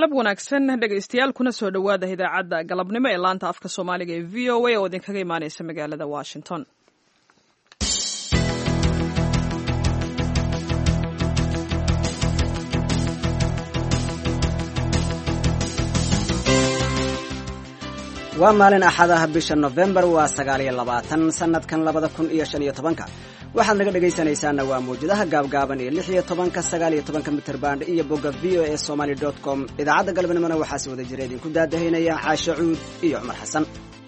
galab wanaagsan dhegaystayaal kuna soo dhowaada idaacadda galabnimo ee laanta afka soomaaliga ee v o a oo idinkaga imaaneysa magaalada washington waa maalin axad ah bisha nofembar waa sagaal iyo labaatan sanadkan labada kun iyo shan iyo tobanka waxaad naga dhegaysanaysaana waa mawjadaha gaabgaaban ee lix iyo tobanka sagaal iyo tobanka mitrband iyo bogga v o e somaly dot com idaacadda galabnimona waxaa si wada jira idinku daadahaynaya caashe cuud iyo cumar xasan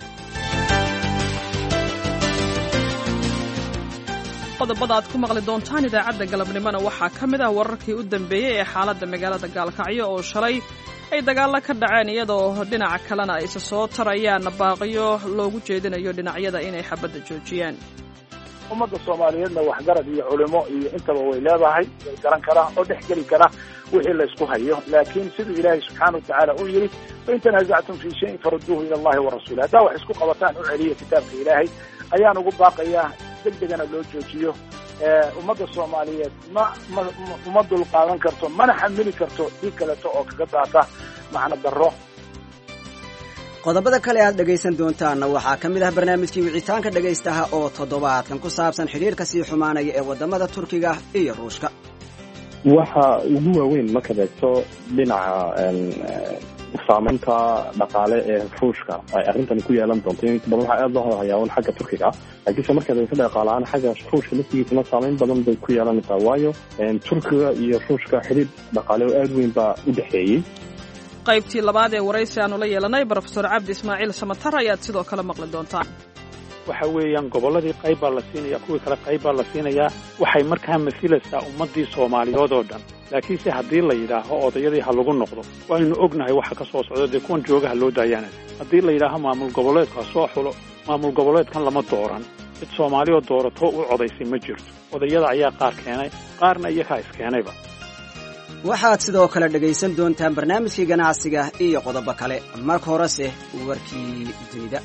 qodobada aad ku maqli doontaan idaacadda galabnimona waxaa ka mid ah wararkii u dambeeyey ee xaaladda magaalada gaalkacyo oo shalay ay dagaalla ka dhaceen iyadoo dhinaca kalena ay isa soo tarayaan baaqiyo loogu jeedinayo dhinacyada inay xabadda joojiyaan ummadda soomaaliyeedna waxgarad iyo culimo iyo intaba way leedahay way garan karaa oo dhex geli kara wixii laysku hayo laakiin siduu ilaahay subxaana watacaala u yidhi fain tanaasactum fii shayin faruduuhu ila allahi wa rasuuli haddaa wax isku qabataan u celiya kitaabka ilaahay ayaan ugu baaqayaa deg degana loo joojiyo ummadda soomaaliyeed ma ma uma dulqaadan karto mana xamili karto dhig kaleeto oo kaga daata macno darro qodobada kale aad dhegaysan doontaanna waxaa ka mid ah barnaamijkii wicitaanka dhegaystaha oo toddobaadkan ku saabsan xidhiirka sii xumaanaya ee waddamada turkiga iyo ruushka waxa ugu waaweyn markaad eegto dhinaca saamaynta dhaqaale ee ruushka ay arrintani ku yeelan doonto in badan waxaa aada loo hadhayaa un xagga turkiga laakiinse markaad eegto dhaqaalahaan xagga ruushka laftigiisana saamayn badan bay ku yeelanaysaa waayo turkiga iyo ruushka xidhiir dhaqaale oo aada weyn baa u dhexeeyey qaybtii labaad ee waraysi aanu la yeelanay brofesor cabdi ismaaciil samatar ayaad sidoo kale maqli doontaan waxa weeyaan gobolladii qayb baa la siinaya kuwii kale qayb baa la siinayaa waxay markaa masilaysaa ummaddii soomaaliyood oo dhan laakiinse haddii la yidhaaho odayadii ha lagu noqdo waaynu ognahay waxa ka soo socda dee kuwan joogaha loo daayaanay haddii la yidhaaho maamul goboleedku ha soo xulo maamul goboleedkan lama dooran cid soomaaliyoo doorato u codaysay ma jirto odayada ayaa qaar keenay qaarna iyakaa iskeenayba waxaad sidoo kale dhegaysan doontaan barnaamijkii ganacsiga iyo qodobo kale marka horese warkii dunida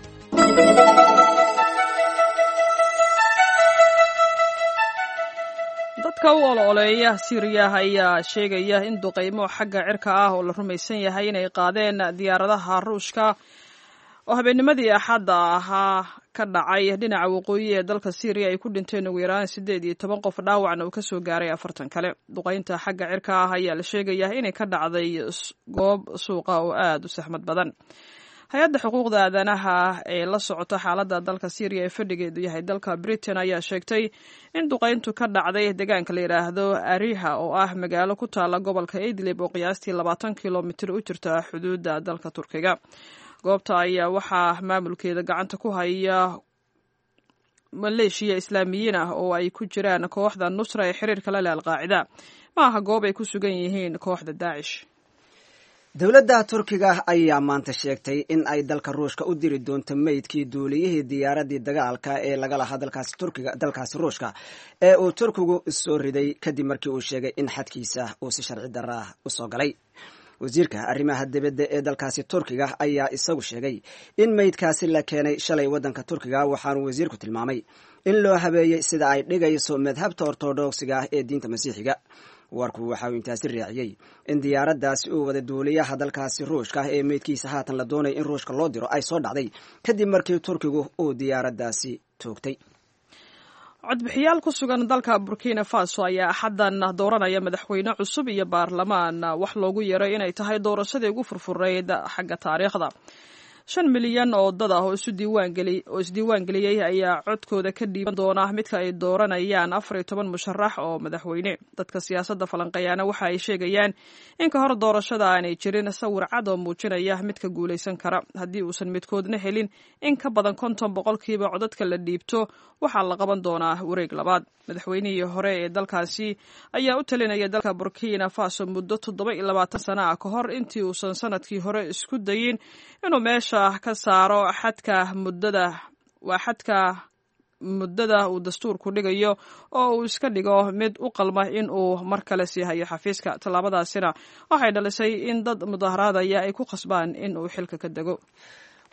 dadka u ololeeya siiriya ayaa sheegaya in duqaymo xagga cirka ah oo la rumaysan yahay inay qaadeen diyaaradaha ruushka oo habeennimadii axadda ahaa ka dhacay dhinaca waqooyi ee dalka syriya ay ku dhinteen ugu yaraan siddeed iyo toban qof dhaawacna uu kasoo gaaray afartan kale duqaynta xagga cirka ah ayaa la sheegayaa inay ka dhacday goob suuqa oo aada u saxmad badan hay-adda xuquuqda aadanaha ee la socota xaaladda dalka syriya ee fadhigeedu yahay dalka britain ayaa sheegtay in duqayntu ka dhacday deegaanka la yidhaahdo ariha oo ah magaalo ku taala gobolka idlib oo qiyaastii labaatan kilomitir u jirta xuduudda dalka turkiga goobta ayaa waxaa maamulkeeda gacanta ku haya maleeshiya islaamiyiin ah oo ay ku jiraan kooxda nusra ee xiriirka la leh alqaacida ma aha goob ay ku sugan yihiin kooxda daacish dowladda turkiga ayaa maanta sheegtay in ay dalka ruushka u diri doonto meydkii duuliyihii diyaaradii dagaalka ee laga lahaa dalkaasi turkiga dalkaasi ruushka ee uu turkigu soo riday kadib markii uu sheegay in xadkiisa uu si sharci darra ah u soo galay wasiirka arrimaha dibadda ee dalkaasi turkiga ayaa isagu sheegay in meydkaasi la keenay shalay waddanka turkiga waxaanu wasiirku tilmaamay in loo habeeyey sida ay dhigayso madhabta ortodogsiga ah ee diinta masiixiga warku waxa uu intaasi raaciyey in diyaaraddaasi uu wada duuliyaha dalkaasi ruushka ee meydkiisa haatan la doonaya in ruushka loo diro ay soo dhacday kadib markii turkigu uu diyaaraddaasi toogtay codbixiyaal ku sugan dalka burkina faso ayaa axaddan dooranaya madaxweyne cusub iyo baarlamaan wax loogu yeeray inay tahay doorashadii ugu furfurayd xagga taariikhda shan milyan oo dad ah oo isdiiwaan geliyey ayaa codkooda ka dhiiban doona midka ay dooranayaan afar iyo toban musharax oo madaxweyne dadka siyaasadda falanqeeyaana waxa ay sheegayaan in ka hor doorashada aanay jirin sawir cad oo muujinaya midka guulaysan kara haddii uusan midkoodna helin in ka badan konton boqolkiiba codadka la dhiibto waxaa la qaban doonaa wareeg labaad madaxweynihii hore ee dalkaasi ayaa u talinaya dalka burkina faso muddo toddoba iyo labaatan sana ah ka hor intii uusan sanadkii hore isku dayin inuu meesha ka saaro xadka muddada waa xadka muddada uu dastuurku dhigayo oo uu iska dhigo mid u qalma in uu mar kale sii hayo xafiiska tallaabadaasina waxay dhalisay in dad mudaharaadaya ay ku qasbaan in uu xilka ka dego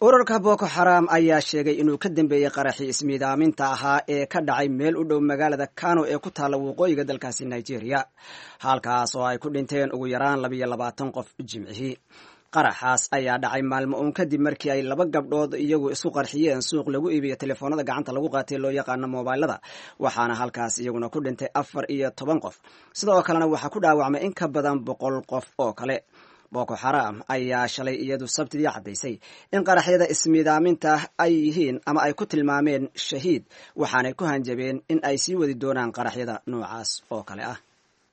ururka boko xaram ayaa sheegay inuu ka dambeeyey qaraxii ismiidaaminta ahaa ee ka dhacay meel u dhow magaalada kano ee ku taalla waqooyiga dalkaasi nigeria halkaas oo ay ku dhinteen ugu yaraan labiyo labaatan qof jimcihii qaraxaas ayaa dhacay maalmo uun kadib markii ay laba gabdhood iyagu isku qarxiyeen suuq lagu iibiyo telefoonada gacanta lagu qaatay loo yaqaano moobailada waxaana halkaas iyaguna ku dhintay afar iyo toban qof sidoo kalena waxaa ku dhaawacmay in ka badan boqol qof oo kale boko xaram ayaa shalay iyadu sabtidii caddaysay in qaraxyada ismiidaaminta ay yihiin ama ay ku tilmaameen shahiid waxaanay ku hanjabeen in ay sii wadi doonaan qaraxyada noocaas oo kale ah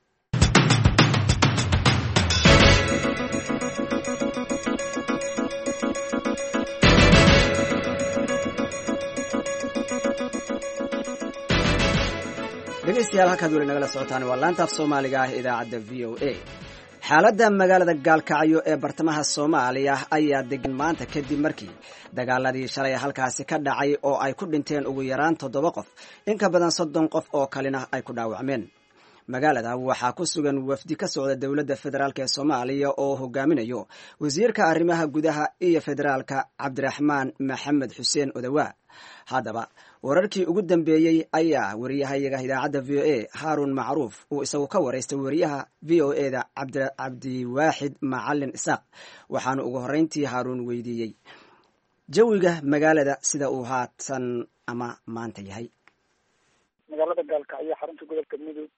dhegeystayaal halkaad weli nagala socotaan waa laanta af soomaaliga ah idaacadda v o a xaaladda magaalada gaalkacyo ee bartamaha soomaaliya ayaa degan maanta kadib markii dagaaladii shalay halkaasi ka dhacay oo ay ku dhinteen ugu yaraan toddoba qof in ka badan soddon qof oo kalena ay ku dhaawacmeen magaalada waxaa ku sugan wafdi ka socda dowladda federaalk ee soomaaliya oo hogaaminayo wasiirka arrimaha gudaha iyo federaalka cabdiraxmaan maxamed xuseen odawaa haddaba wararkii ugu dambeeyey ayaa wariyahayaga idaacadda v o a haarun macruuf uu isagu ka waraystay wariyaha v o e da cabdiwaaxid macalin isaaq waxaanu ugu horreyntii haaruun weydiiyey jawiga magaalada sida uu haatan ama maanta yahay magaalada gaalkacyo xarunta gobolka mudug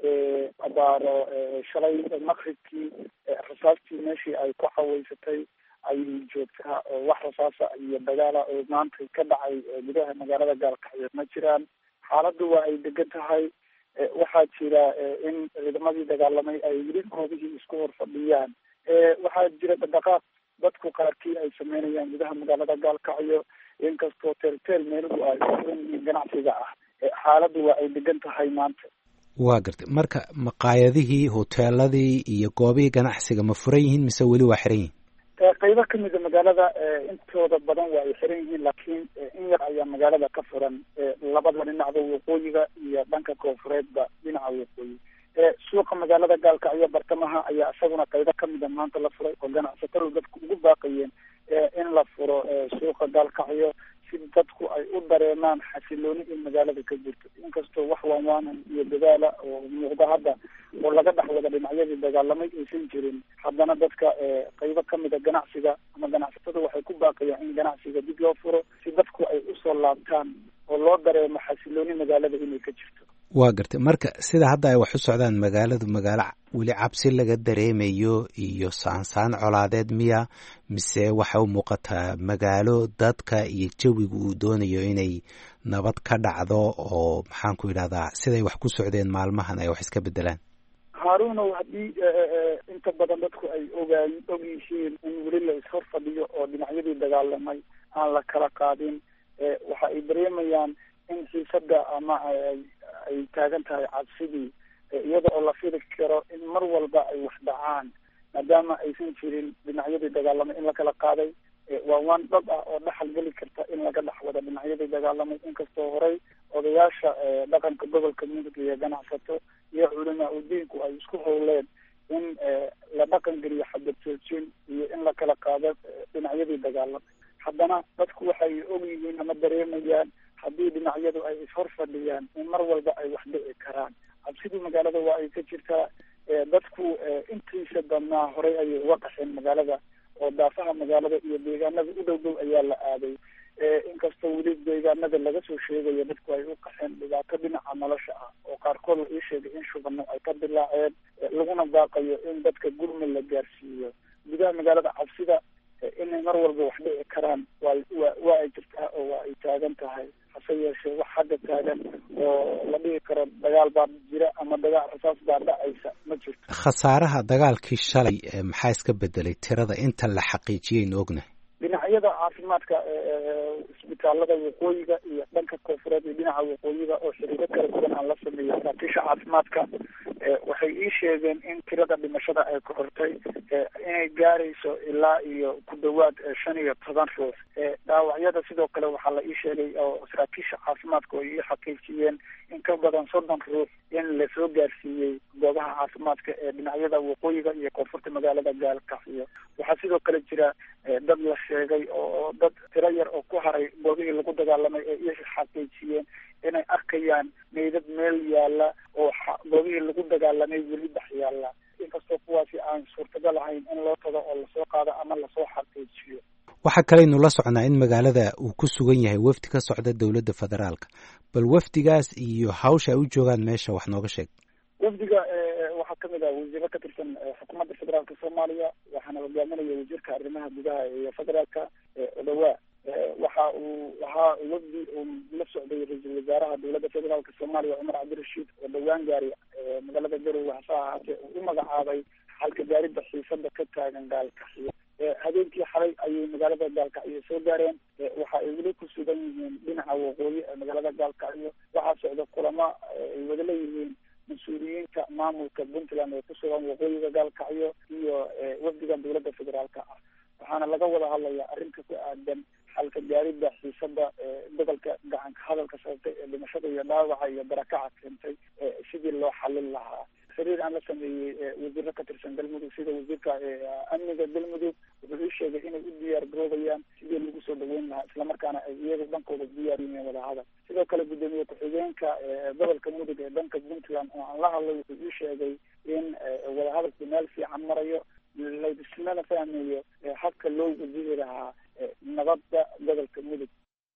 abaaro shalay maqribkii rasaastii meeshii ay ku xaweysatay ayay joogtaa oo wax rasaasa iyo dagaala oo maanta ka dhacay gudaha magaalada gaalkacyo ma jiraan xaaladdu waa ay degan tahay waxaa jira in ciidamadii dagaalamay ay weli koobihii isku hor fadhiyaan waxaa jira dhaqdhaqaaq dadku qaarkii ay sameynayaan gudaha magaalada gaalkacyo inkastoo teelteel meeluhu ay uran yihiin ganacsiga ah xaaladdu waa ay degan tahay maanta waa gartay marka maqaayadihii hoteeladii iyo goobihii ganacsiga ma furan yihiin mise weli waa xiran yihiin qaybo kamida magaalada intooda badan waa ay xiran yihiin laakiin in yar ayaa magaalada ka furan labada dhinacda waqooyiga iyo dhanka koonfureedba dhinaca waqooyi suuqa magaalada gaalkacyo bartamaha ayaa isaguna qaybo kamida maanta la furay oo ganacsatadu dadku ugu baaqayeen in la furo suuqa gaalkacyo si dadku ay u dareemaan xasilooni in magaalada ka jirto inkastoo wax waanwaanan iyo dadaala oo muuqda hadda oo laga dhex wada dhinacyadii dagaalamay aysan jirin haddana dadka qaybo kamida ganacsiga ama ganacsatada waxay ku baaqayaan in ganacsiga dib loo furo si dadku ay usoo laabtaan oo loo dareemo xasilooni magaalada inay ka jirto waa gartay marka sida hadda ay wax u socdaan magaaladu magaalo weli cabsi laga dareemayo iyo saansaan colaadeed miya mise waxay u muuqataa magaalo dadka iyo jawiga uu doonayo inay nabad ka dhacdo oo maxaan ku yidhahdaa siday wax ku socdeen maalmahan ay wax iska bedelaan haarunow haddii inta badan dadku ay ogaay og yihiin in weli la ishor fadhiyo oo dhinacyadii dagaalamay aan la kala qaadin waxa ay dareemayaan in xiisada ama ay taagan tahay cabsidii iyada oo la fili karo in mar walba ay wax dhacaan maadaama aysan jirin dhinacyadii dagaalamay in la kala qaaday waa waan dhab ah oo dhaxal geli karta in laga dhex wada dhinacyadii dagaalamay inkastoo horey odayaasha dhaqanka gobolka mudug iyo ganacsato iyo culamaa udiinku ay isku howleen in la dhaqan geliyo xabad joojin iyo in la kala qaado dhinacyadii dagaalamay haddana dadku waxay og yihiin ama dareemayaan haddii dhinacyadu ay ishor fadhiyaan in mar walba ay wax dhici karaan cabsidii magaalada waa ay ka jirtaa dadku intiisa badnaa horey ayay uga qaxeen magaalada oo daafaha magaalada iyo deegaanada u dhow dhow ayaa la aaday inkastoo weli deegaanada laga soo sheegayo dadku ay u qaxeen dhibaato dhinaca nolosha ah oo qaarkood la ii sheegay in shubano ay ka dilaaceen laguna baaqayo in dadka gurmud la gaarsiiyo gudaha magaalada cabsida inay mar walba wax dhici karaan waa wa waa ay jirtaa oo waa ay taagan tahay hase yeeshee wax hadda taagan oo la dhihi karo dagaal baa jira ama dagaal rasaas baa dhacaysa ma jirto khasaaraha dagaalkii shalay maxaa iska bedelay tirada inta la xaqiijiyaynu ognahay dhinacyada caafimaadka isbitaalada waqooyiga iyo dhanka koonfureed iyo dhinaca waqooyiga oo xiriiro kala duwan aan la sameeyay saraakiisha caafimaadka waxay ii sheegeen in tirada dhimashada ay korortay inay gaarayso ilaa iyo ku dhawaad shan iyo toban ruux dhaawacyada sidoo kale waxaa la ii sheegay oo saraakiisha caafimaadka oo ii xaqiijiyeen in ka badan soddon ruux in lasoo gaarsiiyey goobaha caafimaadka ee dhinacyada waqooyiga iyo koonfurta magaalada gaalkacyo waxaa sidoo kale jira dad la sheegay oo dad tiro yar oo ku haray goobihii lagu dagaalamay ee iyaga xaqiijiyeen inay arkayaan meydad meel yaalla oo goobihii lagu dagaalamay weli dhex yaalla inkastoo kuwaasi aan suurtagal ahayn in loo tago oo lasoo qaado ama lasoo xaqiijiyo waxaa kaleynu la socnaa in magaalada uu ku sugan yahay wafdi ka socda dowladda federaalka bal wafdigaas iyo hawsha ay u joogaan meesha wax nooga sheeg wafdiga waxaa kamid ah wasiiro ka tirsan xukuumadda federaalka soomaaliya waxaana hogaaminaya wasiirka arrimaha gudaha iyo federaalka odhawaa waxa uu ahaa wafdi uu la socday ra-iisul wasaaraha dowladda federaalka soomaaliya cumar cabdirashiid oo dhowaan gaari magaalada garowe hase ahaatee uu u magacaabay xalka gaaridda xiisada ka taagan gaalkaxiyo habeenkii xalay ayay magaalada gaalkacyo soo gaareen waxa ay weli ku sugan yihiin dhinaca waqooyi ee magaalada gaalkacyo waxaa socda kulamo ay wada leeyihiin mas-uuliyiinta maamulka puntland ee kusugan waqooyiga gaalkacyo iyo wafdiga dowladda federaalka ah waxaana laga wada hadlaya arrinka ku aadan xalka gaaridda xiisada gobolka gacanka hadalka sababtay ee dhimashada iyo dhaawaca iyo barakaca keentay sidii loo xalin lahaa xiriir aan la sameeyey wasiiro ka tirsan galmudug sida wasiirka amniga galmudug wuxuu ii sheegay inay u diyaar garoobayaan sidii lagu soo dhaweyn lahaa islamarkaana ay iyaga dhankooda diyaar yihiin wadahadal sidoo kale guddoomiye ku-xigeenka gobolka mudug ee dhanka puntland oo aan la hadlay wuxuu ii sheegay in wadahadalku meel fiican marayo laislana fahmayo habka loo wajihi lahaa nabadda gobolka mudug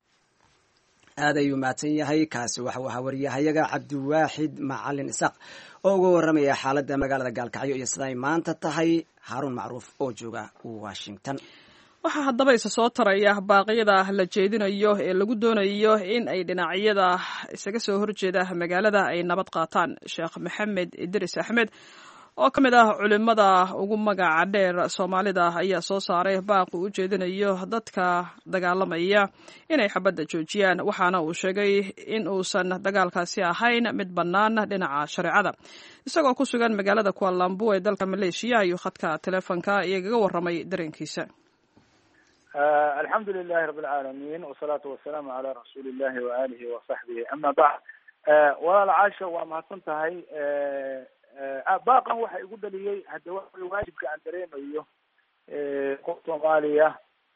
aad ayuu mahadsan yahay kaasi waxau ahaa wariyahayaga cabdiwaaxid macalin isaaq oo uga waramaya xaaladda magaalada gaalkacyo iyo siday maanta tahay haaruun macruuf oo jooga washington waxaa haddaba isa soo taraya baaqyada la jeedinayo ee lagu doonayo in ay dhinacyada isaga soo horjeeda magaalada ay nabad qaataan sheekh maxamed idris axmed oo ka mid ah culimada ugu magaca dheer soomaalida ayaa soo saaray baaqu u jeedinayo dadka dagaalamaya inay xabadda joojiyaan waxaana uu sheegay in uusan dagaalkaasi ahayn mid bannaan dhinaca shareecada isagoo ku sugan magaalada kualambu ee dalka maleeshiya ayuu khadka teleefonka iyagaga warramay dareenkiisa alxamdu lilahi rabi alcaalamiin wasalaatu wasalaamu calaa rasuuli illahi waalihi wasaxbihi ama bacd walaal caasha waa mahadsan tahay baaqan waxa igu dhaliyey hadda waa waajibka aan dareemayo qof soomaaliya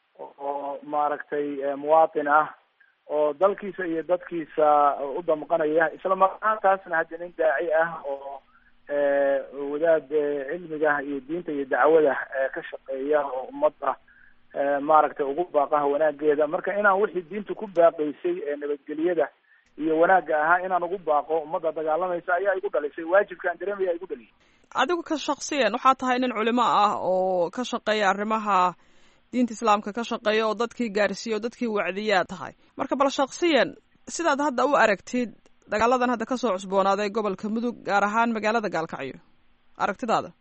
oo maaragtay muwaatin ah oo dalkiisa iyo dadkiisa u damqanaya isla markaantaasna hadda nin daaci ah oo wadaad cilmiga iyo diinta iyo dacwada ka shaqeeya oo ummadda maaragtay ugu baaqaha wanaageeda marka inaan wixii diinta ku baaqaysay ee nabadgelyada iyo wanaagga ahaa inaan ugu baaqo ummadda dagaalamaysa ayaa igu dhalisay waajibkaan dareemaya igu dhaliyay adigu ka shaksiyan waxaa tahay nin culimo ah oo ka shaqeeya arrimaha diinta islaamka ka shaqeeya oo dadkii gaarsiiya oo dadkii wacdiyaa tahay marka bal shaksiyan sidaad hadda u aragtid dagaaladan hadda kasoo cusboonaaday gobolka mudug gaar ahaan magaalada gaalkacyo aragtidaada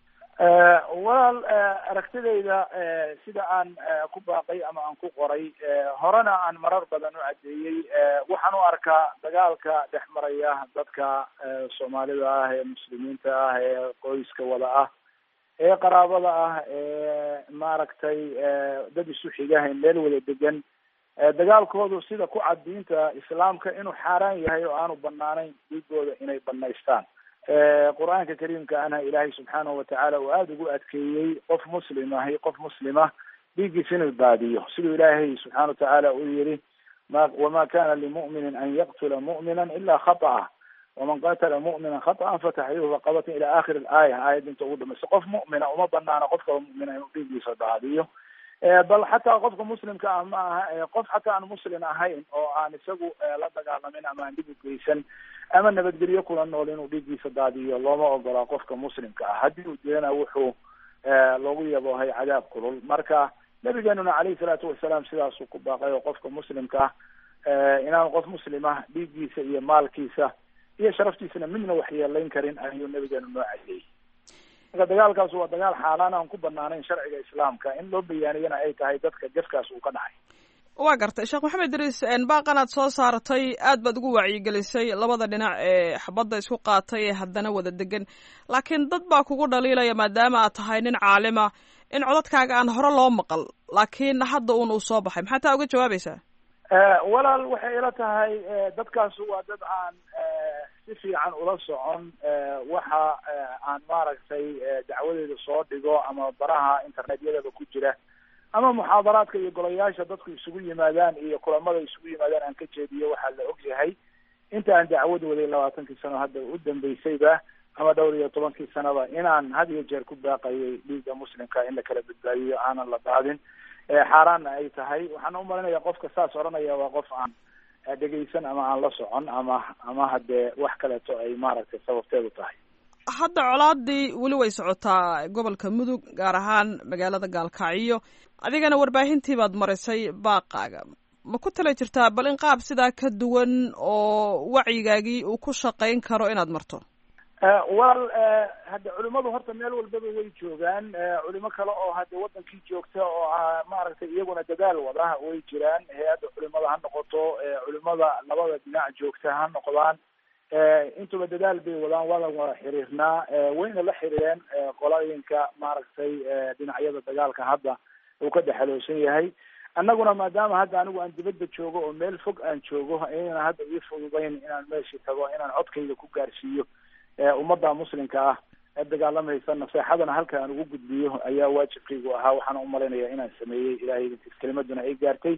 walaal aragtidayda sida aan ku baaqay ama aan ku qoray horena aan marar badan u caddeeyey waxaan u arkaa dagaalka dhex maraya dadka soomaalida ah ee muslimiinta ah ee qoyska wada ah ee qaraabada ah ee maaragtay dad isu xiga ee meel wada degan dagaalkoodu sida ku cad diinta islaamka inuu xaaraan yahay oo aanu banaanayn dhiigooda inay banaystaan qur-aanka kariimka ana ilaahay subxaanahu watacaala uu aada ugu adkeeyey qof muslim ahi qof muslima dhiiggiisa inuu baadiyo siduu ilaahay subxaana watacaala uu yihi ma wama kana limu'minin an yaqtula mu'mina ila khata'a waman qatala mu'mina khata'an fataxriiru raqabatin ila akhiri alaaya aayadda inta ugu dhamaysa qof mu'mina uma banaana qof kalo mu'mina inuu dhiiggiisa baadiyo bal xataa qofka muslimka ah ma aha qof xataa aan muslim ahayn oo aan isagu la dagaalamin ama aan dhib u geysan ama nabadgelyo kula nool inuu dhiiggiisa daadiyo looma ogolaa qofka muslimka ah haddii uu dilana wuxuu loogu yaboohay cadaab kulul marka nabigeenuna caleyhi salaatu wasalaam sidaasuu ku baaqay oo qofka muslimka ah inaan qof muslima dhiiggiisa iyo maalkiisa iyo sharaftiisana midna waxyeelayn karin ayuu nabigeenu noo cadiyey marka dagaalkaas waa dagaal xaaraan aan ku banaanayn sharciga islaamka in loo bayaaniyana ay tahay dadka jafkaas uu ka dhacay waa gartay sheekh maxamed idriis baaqan aad soo saaratay aad baad ugu wacyigelisay labada dhinac ee xabadda isku qaatay ee haddana wada degan laakiin dad baa kugu dhaliilaya maadaama aad tahay nin caalima in codadkaaga aan hore loo maqal laakiin hadda uun uu soo baxay maxaa taa uga jawaabaysaa walaal waxay ila tahay dadkaas waa dad aan si fiican ula socon waxa aan maaragtay dacwadeeda soo dhigo ama baraha internetyadaba ku jira ama muxaadaraadka iyo golayaasha dadku isugu yimaadaan iyo kulamada isugu yimaadaan aan ka jeediyo waxaa la og yahay inta aan dacwad waday labaatankii sano hadda u dambeysayba ama dhowr iyo tobankii sanaba inaan had iyo jeer ku baaqayay dhiigga muslimka in la kala badbaadiyo aanan la daadin xaaraanna ay tahay waxaana umalinaya qofka saas odhanaya waa qof aan dhegaysan ama aan la socon ama ama haddee wax kaleeto ay maaragtay sababteedu tahay hadda colaadii weli way socotaa gobolka mudug gaar ahaan magaalada gaalkacyo adigana warbaahintii baad marisay baaqaaga ma ku tala jirtaa bal in qaab sidaa ka duwan oo wacyigaagii uu ku shaqayn karo inaad marto wal hadde culimadu horta meel walbaba way joogaan culimo kale oo hadde wadankii joogta oo ah maaragtay iyaguna dadaal wada way jiraan hay-adda culimada ha noqoto culimada labada dhinac joogta ha noqdaan intuba dadaal bay wadaan waadan wada xiriirnaa wayna la xiriireen qolooyinka maaragtay dhinacyada dagaalka hadda uu ka dhexaloosan yahay annaguna maadaama hadda anigu aan dibadda joogo oo meel fog aan joogo ayna hadda ii fududayn inaan meeshii tago inaan codkayga ku gaarsiiyo ummadda muslimka ah ee dagaalamaysa naseexadana halka aan ugu gudbiyo ayaa waajibkaygu ahaa waxaana umalaynaya inaan sameeyey ilahay idinkiis kelimaduna ay gaartay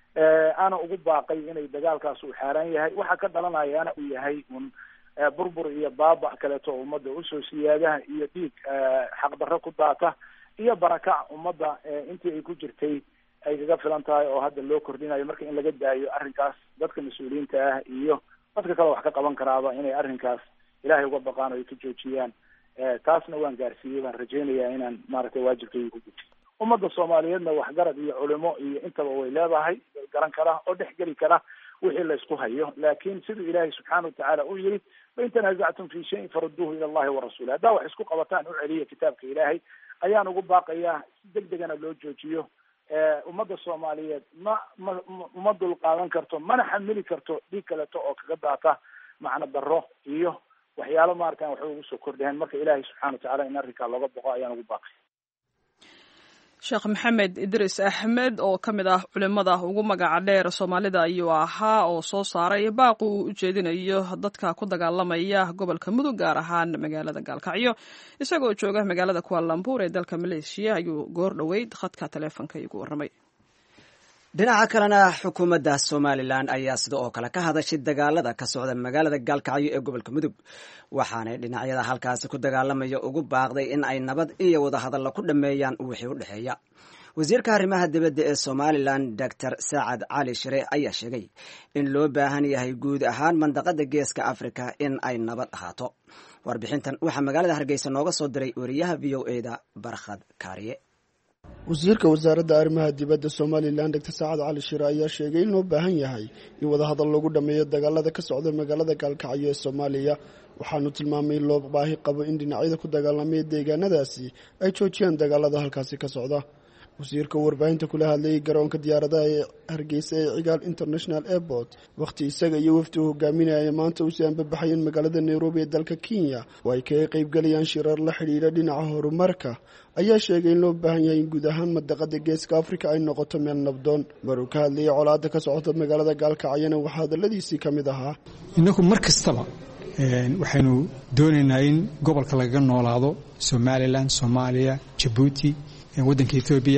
ana ugu baaqay inay dagaalkaas uu xaaraan yahay waxa ka dhalanayana uu yahay un burbur iyo baaba kaleeto oo ummadda usoo siyaadaha iyo dhiig xaqdarro ku daata iyo barakac ummadda intii ay ku jirtay ay kaga filan tahay oo hadda loo kordhinayo marka in laga daayo arrinkaas dadka mas-uuliyiinta ah iyo dadka kale wax ka qaban karaaba inay arrinkaas ilahay uga baqaan o ay ka joojiyaan taasna waan gaarsiiyey baan rajaynayaa inaan maaragtay waajibkayga ku gujiyo ummadda soomaaliyeedna waxgarad iyo culimo iyo intaba way leedahay way garan karaa oo dhex geli kara wixii laysku hayo laakin siduu ilaahay subxaana watacaala uu yihi wain tanazactum fi shayin faruduuhu ila allahi warasuuli haddaa wax isku qabataan u celiya kitaabka ilaahay ayaan ugu baaqayaa si deg degana loo joojiyo ummadda soomaaliyeed ma ma uma dul qaadan karto mana xamili karto dhiig kaleto oo kaga daata macno darro iyo waxyaalo maaratan waxba ugu soo kordhaheen marka ilaahay subxana watacala in arrinkaa looga boqo ayaan ugu baaqay sheekh maxamed idris axmed oo ka mid ah culimada ugu magaca dheer soomaalida ayuu ahaa oo soo saaray baaqu uu ujeedinayo dadka ku dagaalamaya gobolka mudug gaar ahaan magaalada gaalkacyo isagoo jooga magaalada kualambuur ee dalka maleeshiya ayuu goor dhoweyd khadka taleefonka igu warramay dhinaca kalena xukuumadda somalilan ayaa sida oo kale ka hadashay dagaalada ka socda magaalada gaalkacyo ee gobolka mudug waxaanay dhinacyada halkaasi ku dagaalamaya ugu baaqday in ay nabad iyo wadahadalla ku dhammeeyaan wixii u dhexeeya wasiirka arrimaha dibadda ee somalilan doctor saacad cali shire ayaa sheegay in loo baahan yahay guud ahaan mandaqada geeska africa in ay nabad ahaato warbixintan waxaa magaalada hargeysa nooga soo diray wariyaha v o eda barkhad kaariye wasiirka wasaaradda arrimaha dibadda somalilan doctor saacad cali shire ayaa sheegay in loo baahan yahay in wadahadal lagu dhammeeyo dagaalada ka socda magaalada gaalkacyo ee soomaaliya waxaanu tilmaamay in loo baahi qabo in dhinacyada ku dagaalamaya deegaanadaasi ay joojiyaan dagaalada halkaasi ka socda wasiirka warbaahinta kula hadlayay garoonka diyaaradaha ee hargeysa ee cigaal international airport wakhti isaga iyo wafdi uu hogaaminaya maanta usii anbabaxayeen magaalada nairobi ee dalka kenya oo ay kaga qaybgalayaan shirar la xidhiidha dhinaca horumarka ayaa sheegay in loo baahan yahay in guud ahaan madaqada geeska afrika ay noqoto meel nabdoon maruu ka hadlayay colaada ka socota magaalada gaalkacyana waxaa hadaladiisii ka mid ahaa innagu mar kastaba waxaynu doonaynaa in gobolka lagaga noolaado somalilan soomaaliya jabuuti waddanka ethoobiya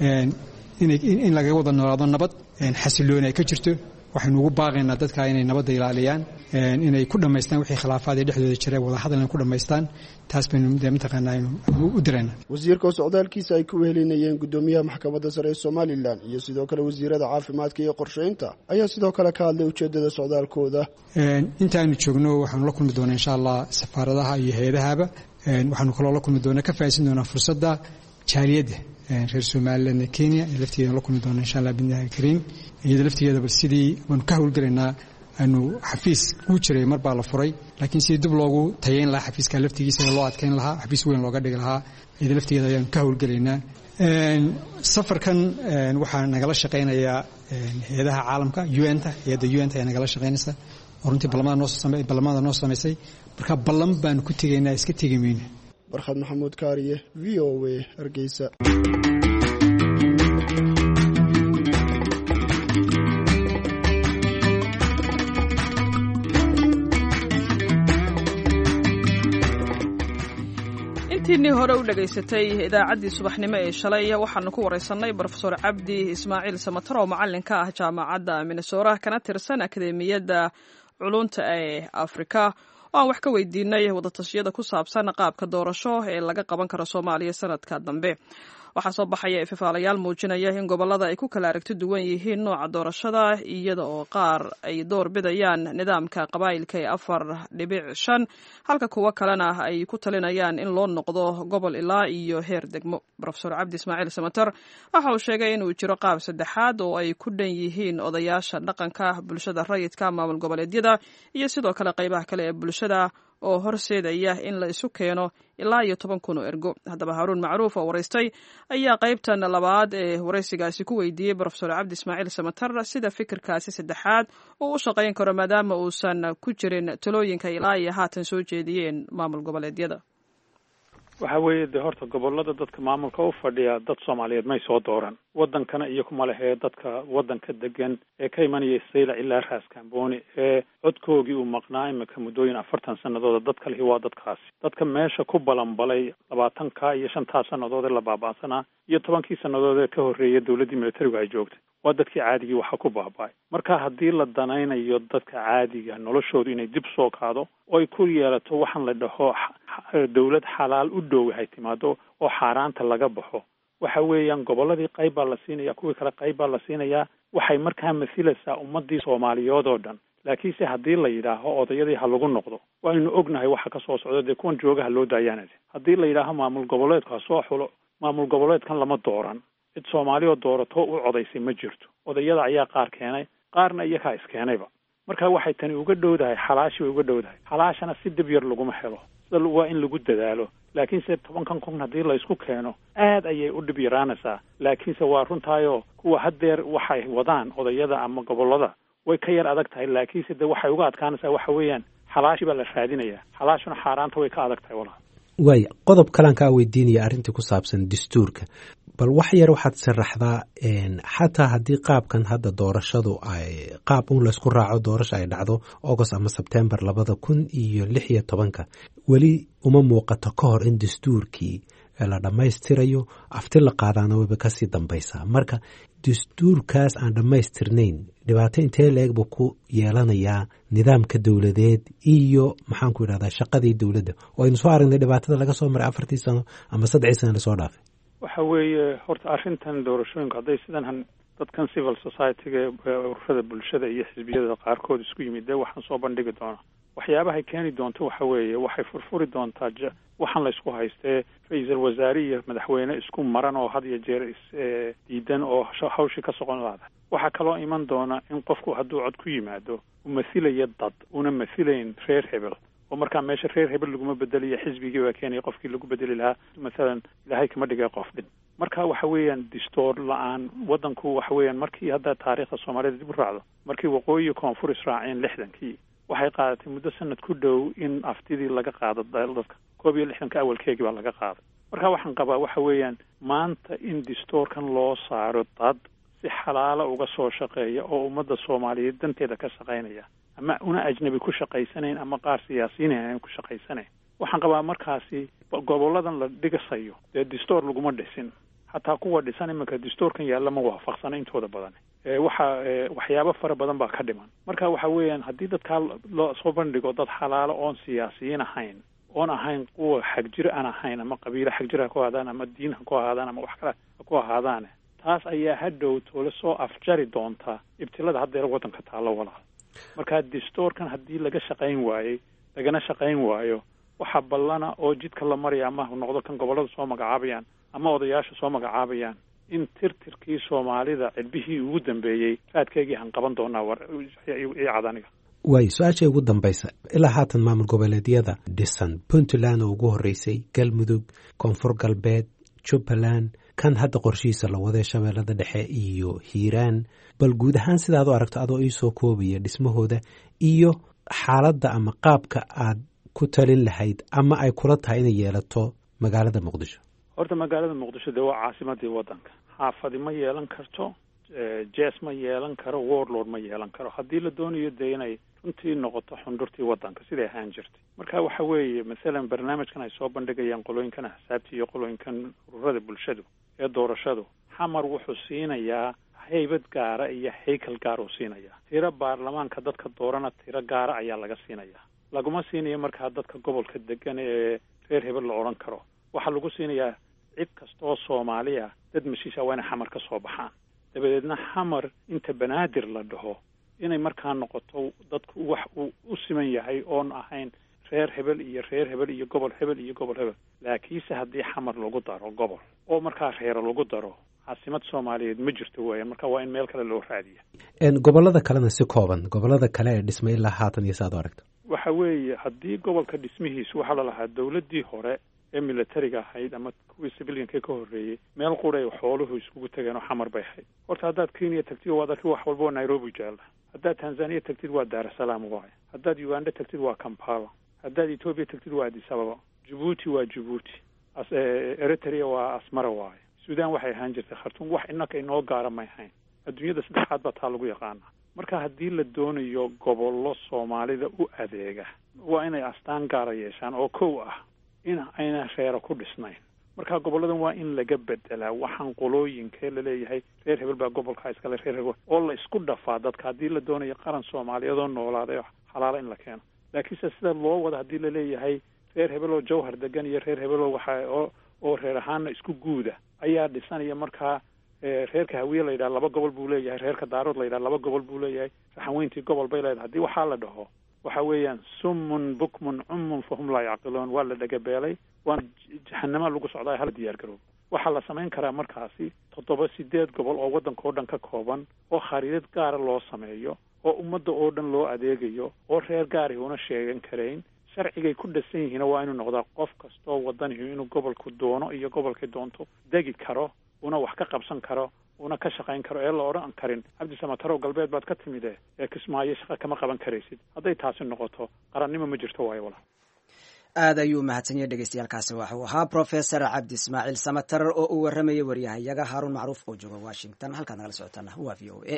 in lagaga wada noolaado nabad xasilooni ay ka jirto waxaynu ugu baaqaynaa dadka inay nabadda ilaaliyaan inay ku dhammaystaan wixii khilaafaad ee dhexdooda jira wadahadal inay ku dhammaystaan taas baynu mataqaanaa aynu u dirayna wasiirka oo socdaalkiisa ay ku wehelinayeen guddoomiyaha maxkamadda sare ee somalilan iyo sidoo kale wasiirada caafimaadka iyo qorsheynta ayaa sidoo kale ka hadlay ujeedada socdaalkooda intaaynu joogno waxaanu la kulmi doonaa insha allah safaaradaha iyo hay-adahaba waxaanu kaloo la kulmi doonaa ka faa'iidsan doonaa fursadda jaaliyadda reer somalilan ee kenya ee laftigeeda la kulmi doona insha allah bidnillahi alkariim iyada laftigeeda bal sidii waanu ka howlgelaynaa aanu xafiis kuu jiray mar baa la furay laakiin sidii dib loogu tayeyn lahaa xafiiska laftigiisa loo adkeyn lahaa xafiis weyn looga dhigi lahaa iyada laftigeeda ayaanu ka howlgelaynaa safarkan waxaa nagala shaqaynayaa hay-adaha caalamka un-ta hay-adda un-ta ayaa nagala shaqaynaysa oo runtii ballamada noo samaysay marka ballan baanu ku tegaynaa iska tegi mayno barkhad maxamuud kaariye v o w hargeysa intiinii hore u dhegaysatay idaacaddii subaxnimo ee shalay waxaanu ku waraysannay brofesor cabdi ismaaciil samatar oo macallinka ah jaamacadda minnesora kana tirsan akademiyadda culunta ee afrika oo aan wax ka weydiinay wadatashyada ku saabsan qaabka doorasho ee laga qaban karo soomaaliya sanadka dambe waxaa soo baxaya ififaalayaal muujinaya in gobollada ay ku kala aragti duwan yihiin nooca doorashada iyada oo qaar ay door bidayaan nidaamka qabaa'ilka ee afar dhibic shan halka kuwo kalena ay ku talinayaan in loo noqdo gobol ilaa iyo heer degmo rofesor cabdi ismaaciil samater waxa uu sheegay inuu jiro qaab saddexaad oo ay ku dhan yihiin odayaasha dhaqanka bulshada rayidka maamul goboleedyada iyo sidoo kale qaybaha kale ee bulshada oo horseedaya in la isu keeno ilaa iyo toban kun oo ergo haddaba haaruun macruuf oo waraystay ayaa qaybtan labaad ee waraysigaasi ku weydiiyey brofesor cabdi ismaaciil samatar sida fikirkaasi saddexaad uu u shaqayn karo maadaama uusan ku jirin talooyinka ilaa iyo haatan soo jeediyeen maamul goboleedyada waxa weeye dee horta gobolada dadka maamulka u fadhiya dad soomaaliyeed may soo dooran wadankana iyo kuma lehee dadka wadanka degan ee ka imanaya saylac ilaa raas kambooni ee codkoogii uu maqnaa imika muddooyin afartan sanadooda dadka lihi waa dadkaasi dadka meesha ku balanbalay labaatanka iyo shantaa sannadood ee la baaba'sanaa iyo tobankii sannadood ee ka horreeya dowladdii militarigu ay joogtay waa dadkii caadigii waxa ku baaba'ay marka haddii la danaynayo dadka caadiga noloshoodu inay dib soo kaado oo ay ku yeelato waxaan la dhaho dowlad xalaal u dhow hay timaado oo xaaraanta laga baxo waxa weeyaan gobolladii qayb baa la siinaya kuwii kale qayb baa la siinayaa waxay markaa masilaysaa ummadii soomaaliyood oo dhan laakiinse haddii la yidhaaho odayadii ha lagu noqdo waaynu ognahay waxa ka soo socda dee kuwan jooga ha loo daayaanade haddii la yidhaaho maamul goboleedku ha soo xulo maamul goboleedkan lama dooran cid soomaali oo doorato u codaysay ma jirto odayada ayaa qaar keenay qaarna iyakaa iskeenayba marka waxay tani uga dhowdahay xalaashi way uga dhowdahay xalaashana si dib yar laguma helo sida waa in lagu dadaalo laakiinse tobankan kun haddii la isku keeno aad ayay u dhib yaraanaysaa laakiinse waa runtaayoo kuwa haddeer waxay wadaan odayada ama gobollada way ka yar adag tahay laakiinse de waxay uga adkaanaysaa waxa weeyaan xalaashi baa la raadinayaa xalaashuna xaaraanta way ka adag tahay walaal waaya qodob kalaan kaa weydiinaya arrintii ku saabsan dastuurka bal wax yar waxaad sharaxdaa xataa haddii qaabkan hadda doorashadu ay qaab un laysku raaco doorasha ay dhacdo agost ama sebtembar labada kun iyo lix iyo tobanka weli uma muuqato ka hor in dastuurkii la dhammaystirayo afti la qaadaana wayba kasii dambaysaa marka dastuurkaas aan dhammaystirnayn dhibaato intee la-eg buu ku yeelanayaa nidaamka dowladeed iyo maxaanku idhahdaa shaqadii dowladda oo aynu soo aragnay dhibaatada laga soo maray afartii sano ama saddexii sano lasoo dhaafay waxa weeye horta arrintan doorashooyinku hadday sidan dadkan civil society-ga ururada bulshada iyo xisbiyada qaarkood isku yimid dee waxaan soo bandhigi doonaa waxyaabahay keeni doonto waxa weeye waxay furfuri doontaa waxaan la isku haystee ra-iisul wasaare iyo madaxweyne isku maran oo had iyo jeer isdiidan oo hawshii ka soqon laada waxaa kaloo iman doona in qofku hadduu cod ku yimaado uu mathilaya dad una mathilayn reer hebel oo markaa meesha reer hebel laguma bedeliyo xisbigii baa keenaya qofkii lagu bedeli lahaa mathalan ilaahay kama dhigay qof dhin marka waxa weeyaan distoor la-aan waddanku waxa weeyaan markii hadda taariikhda soomaalida dib u raacdo markii waqooyi koonfur israaceen lixdankii waxay qaadatay muddo sanad ku dhow in aftidii laga qaado dadka koob iyo lixdanka awalkeegii baa laga qaaday marka waxaan qabaa waxa weeyaan maanta in distoorkan loo saaro dad si xalaalo uga soo shaqeeya oo ummadda soomaaliyeed danteeda ka shaqaynaya ama una ajnabi ku shaqaysanayn ama qaar siyaasiyiin aan ku shaqaysanayn waxaan qabaa markaasi goboladan la dhigasayo dee distoor laguma dhisin hataa kuwa dhisan iminka distoorkan yaalla ma waafaqsana intooda badan waxa waxyaabo fara badan baa ka dhiman marka waxa weeyaan haddii dadkaa loo soo bandhigo dad xalaalo oon siyaasiyiin ahayn oon ahayn kuwa xagjir aan ahayn ama qabiilo xagjir ha ku ahaadaan ama diin ha ku ahaadaan ama wax kale ha ku ahaadaane taas ayaa hadhow toole soo afjari doontaa ibtilada haddeer waddanka taallo walaal marka distoorkan haddii laga shaqayn waayey lagana shaqayn waayo waxaa ballana oo jidka la maraya ama noqdo kan gobollada soo magacaabayaan ama odayaasha soo magacaabayaan in tirtirkii soomaalida cidbihii ugu dambeeyey raadkeygii han qaban doonaa icad aniga waayo su-aasha ugu dambaysa ilaa haatan maamul goboleedyada dhisan puntland oo ugu horreysay galmudug koonfur galbeed jubbaland kan hadda qorshihiisa la waday shabeellada dhexe iyo hiiraan bal guud ahaan sidaad u aragto adoo iisoo koobaya dhismahooda iyo xaaladda ama qaabka aad ku talin lahayd ama ay kula tahay inay yeelato magaalada muqdisho horta magaalada muqdisho dee waa caasimadii waddanka xaafadi ma yeelan karto jes ma yeelan karo warlord ma yeelan karo haddii la doonayo dee inay runtii noqoto xundhurtii waddanka siday ahaan jirtay marka waxa weeye masalan barnaamijkan ay soo bandhigayaan qolooyinkan axsaabta iyo qolooyinkan ururada bulshadu ee doorashadu xamar wuxuu siinayaa haybad gaara iyo haykal gaar uu siinayaa tiro baarlamaanka dadka doorana tiro gaara ayaa laga siinayaa laguma siinayo markaa dadka gobolka degan ee reer hebel la odhan karo waxaa lagu siinayaa cid kasta oo soomaaliya dad mashiisha waa inay xamar ka soo baxaan dabadeedna xamar inta banaadir la dhaho inay markaa noqoto dadku wax uu u siman yahay oon ahayn reer hebel iyo reer hebel iyo gobol hebel iyo gobol hebel laakiinse haddii xamar lagu daro gobol oo markaa reero lagu daro caasimad soomaaliyeed ma jirto weeyaan marka waa in meel kale loo raadiya gobolada kalena si kooban gobolada kale ee dhismay ilaa haatan iyo saad u aragto waxa weeye haddii gobolka dhismihiisu waxaa lalahaa dawladdii hore ee militariga ahayd ama kuwii civilianka ka horreeyey meel quray xooluhu iskugu tageen oo xamar bay ahayd horta haddaad kenya tagtid waad arki wax walba waa nairobi jaalla haddaad tanzania tagtid waa daarasalaam waaye haddaad uganda tagtid waa kampala haddaad etoobiya tagtid waa addis ababa jabuuti waa jabuuti eritrea waa asmara waaye sudan waxay ahaan jirtay khartuum wax innaka inoo gaara may ahayn adduunyada saddexaad baa taa lagu yaqaanaa marka haddii la doonayo gobollo soomaalida u adeega waa inay astaan gaara yeeshaan oo kow ah in ayna reero ku dhisnayn marka gobolladan waa in laga bedelaa waxaan qolooyinkee laleeyahay reer hebel baa gobolkaa iskale reer hebel oo la isku dhafaa dadka haddii la doonayo qaran soomaaliyeed oo noolaaday oo xalaalo in la keeno laakiinse sida loo wada haddii laleeyahay reer hebel oo jawhar degan iyo reer hebel oo waxa oo oo reer ahaana isku guuda ayaa dhisanaya markaa reerka hawiye la yidhaha laba gobol buu leeyahay reerka daarood la yidhaha laba gobol buu leeyahay raxanweyntii gobol bay leedahay haddii waxaa la dhaho waxa weeyaan summun bukmun cummun fahum laa yacqiluun waa la dhagabeelay waana jahanama lagu socdaa hala diyaar garoob waxaa la samayn karaa markaasi toddoba sideed gobol oo waddanka oo dhan ka kooban oo khariidad gaara loo sameeyo oo ummadda oo dhan loo adeegayo oo reer gaari una sheegan karayn sharcigay ku dhasan yihiina waa inuu noqdaa qof kastoo wadanihi inuu gobolku doono iyo gobolkii doonto degi karo una wax ka qabsan karo una ka shaqayn karo ee la odhan karin cabdi samatarow galbeed baad ka timide ee kismaayo shaqa kama qaban karaysid hadday taasi noqoto qarannimo ma jirto waayo walaal aad ayuu mahadsan yahay dhegeystayaaalkaasi waxuu ahaa professor cabdi ismaaciil samatar oo uu warramayay waryahayaga haaruun macruuf oo jooga washington halkaad nagala socotaana waa v o a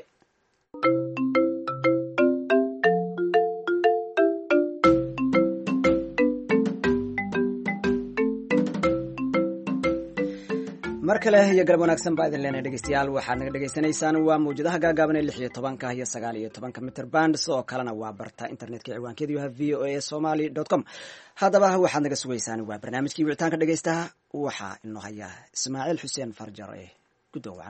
mar kale iyo galab wanaagsan baa idin leenahay dhegeystayaal waxaad naga dhegeysanaysaan waa mawjadaha gaagaaban ee lix iyo tobanka iyo sagaal iyo tobanka mitr band sidoo kalena waa barta internetka ciwaankeedu yahay v o a somaly dot com haddaba waxaad naga sugaysaan waa barnaamijkii wicitaanka dhegeystaha waxaa inoo haya ismaaciil xuseen farjar ee guddowacan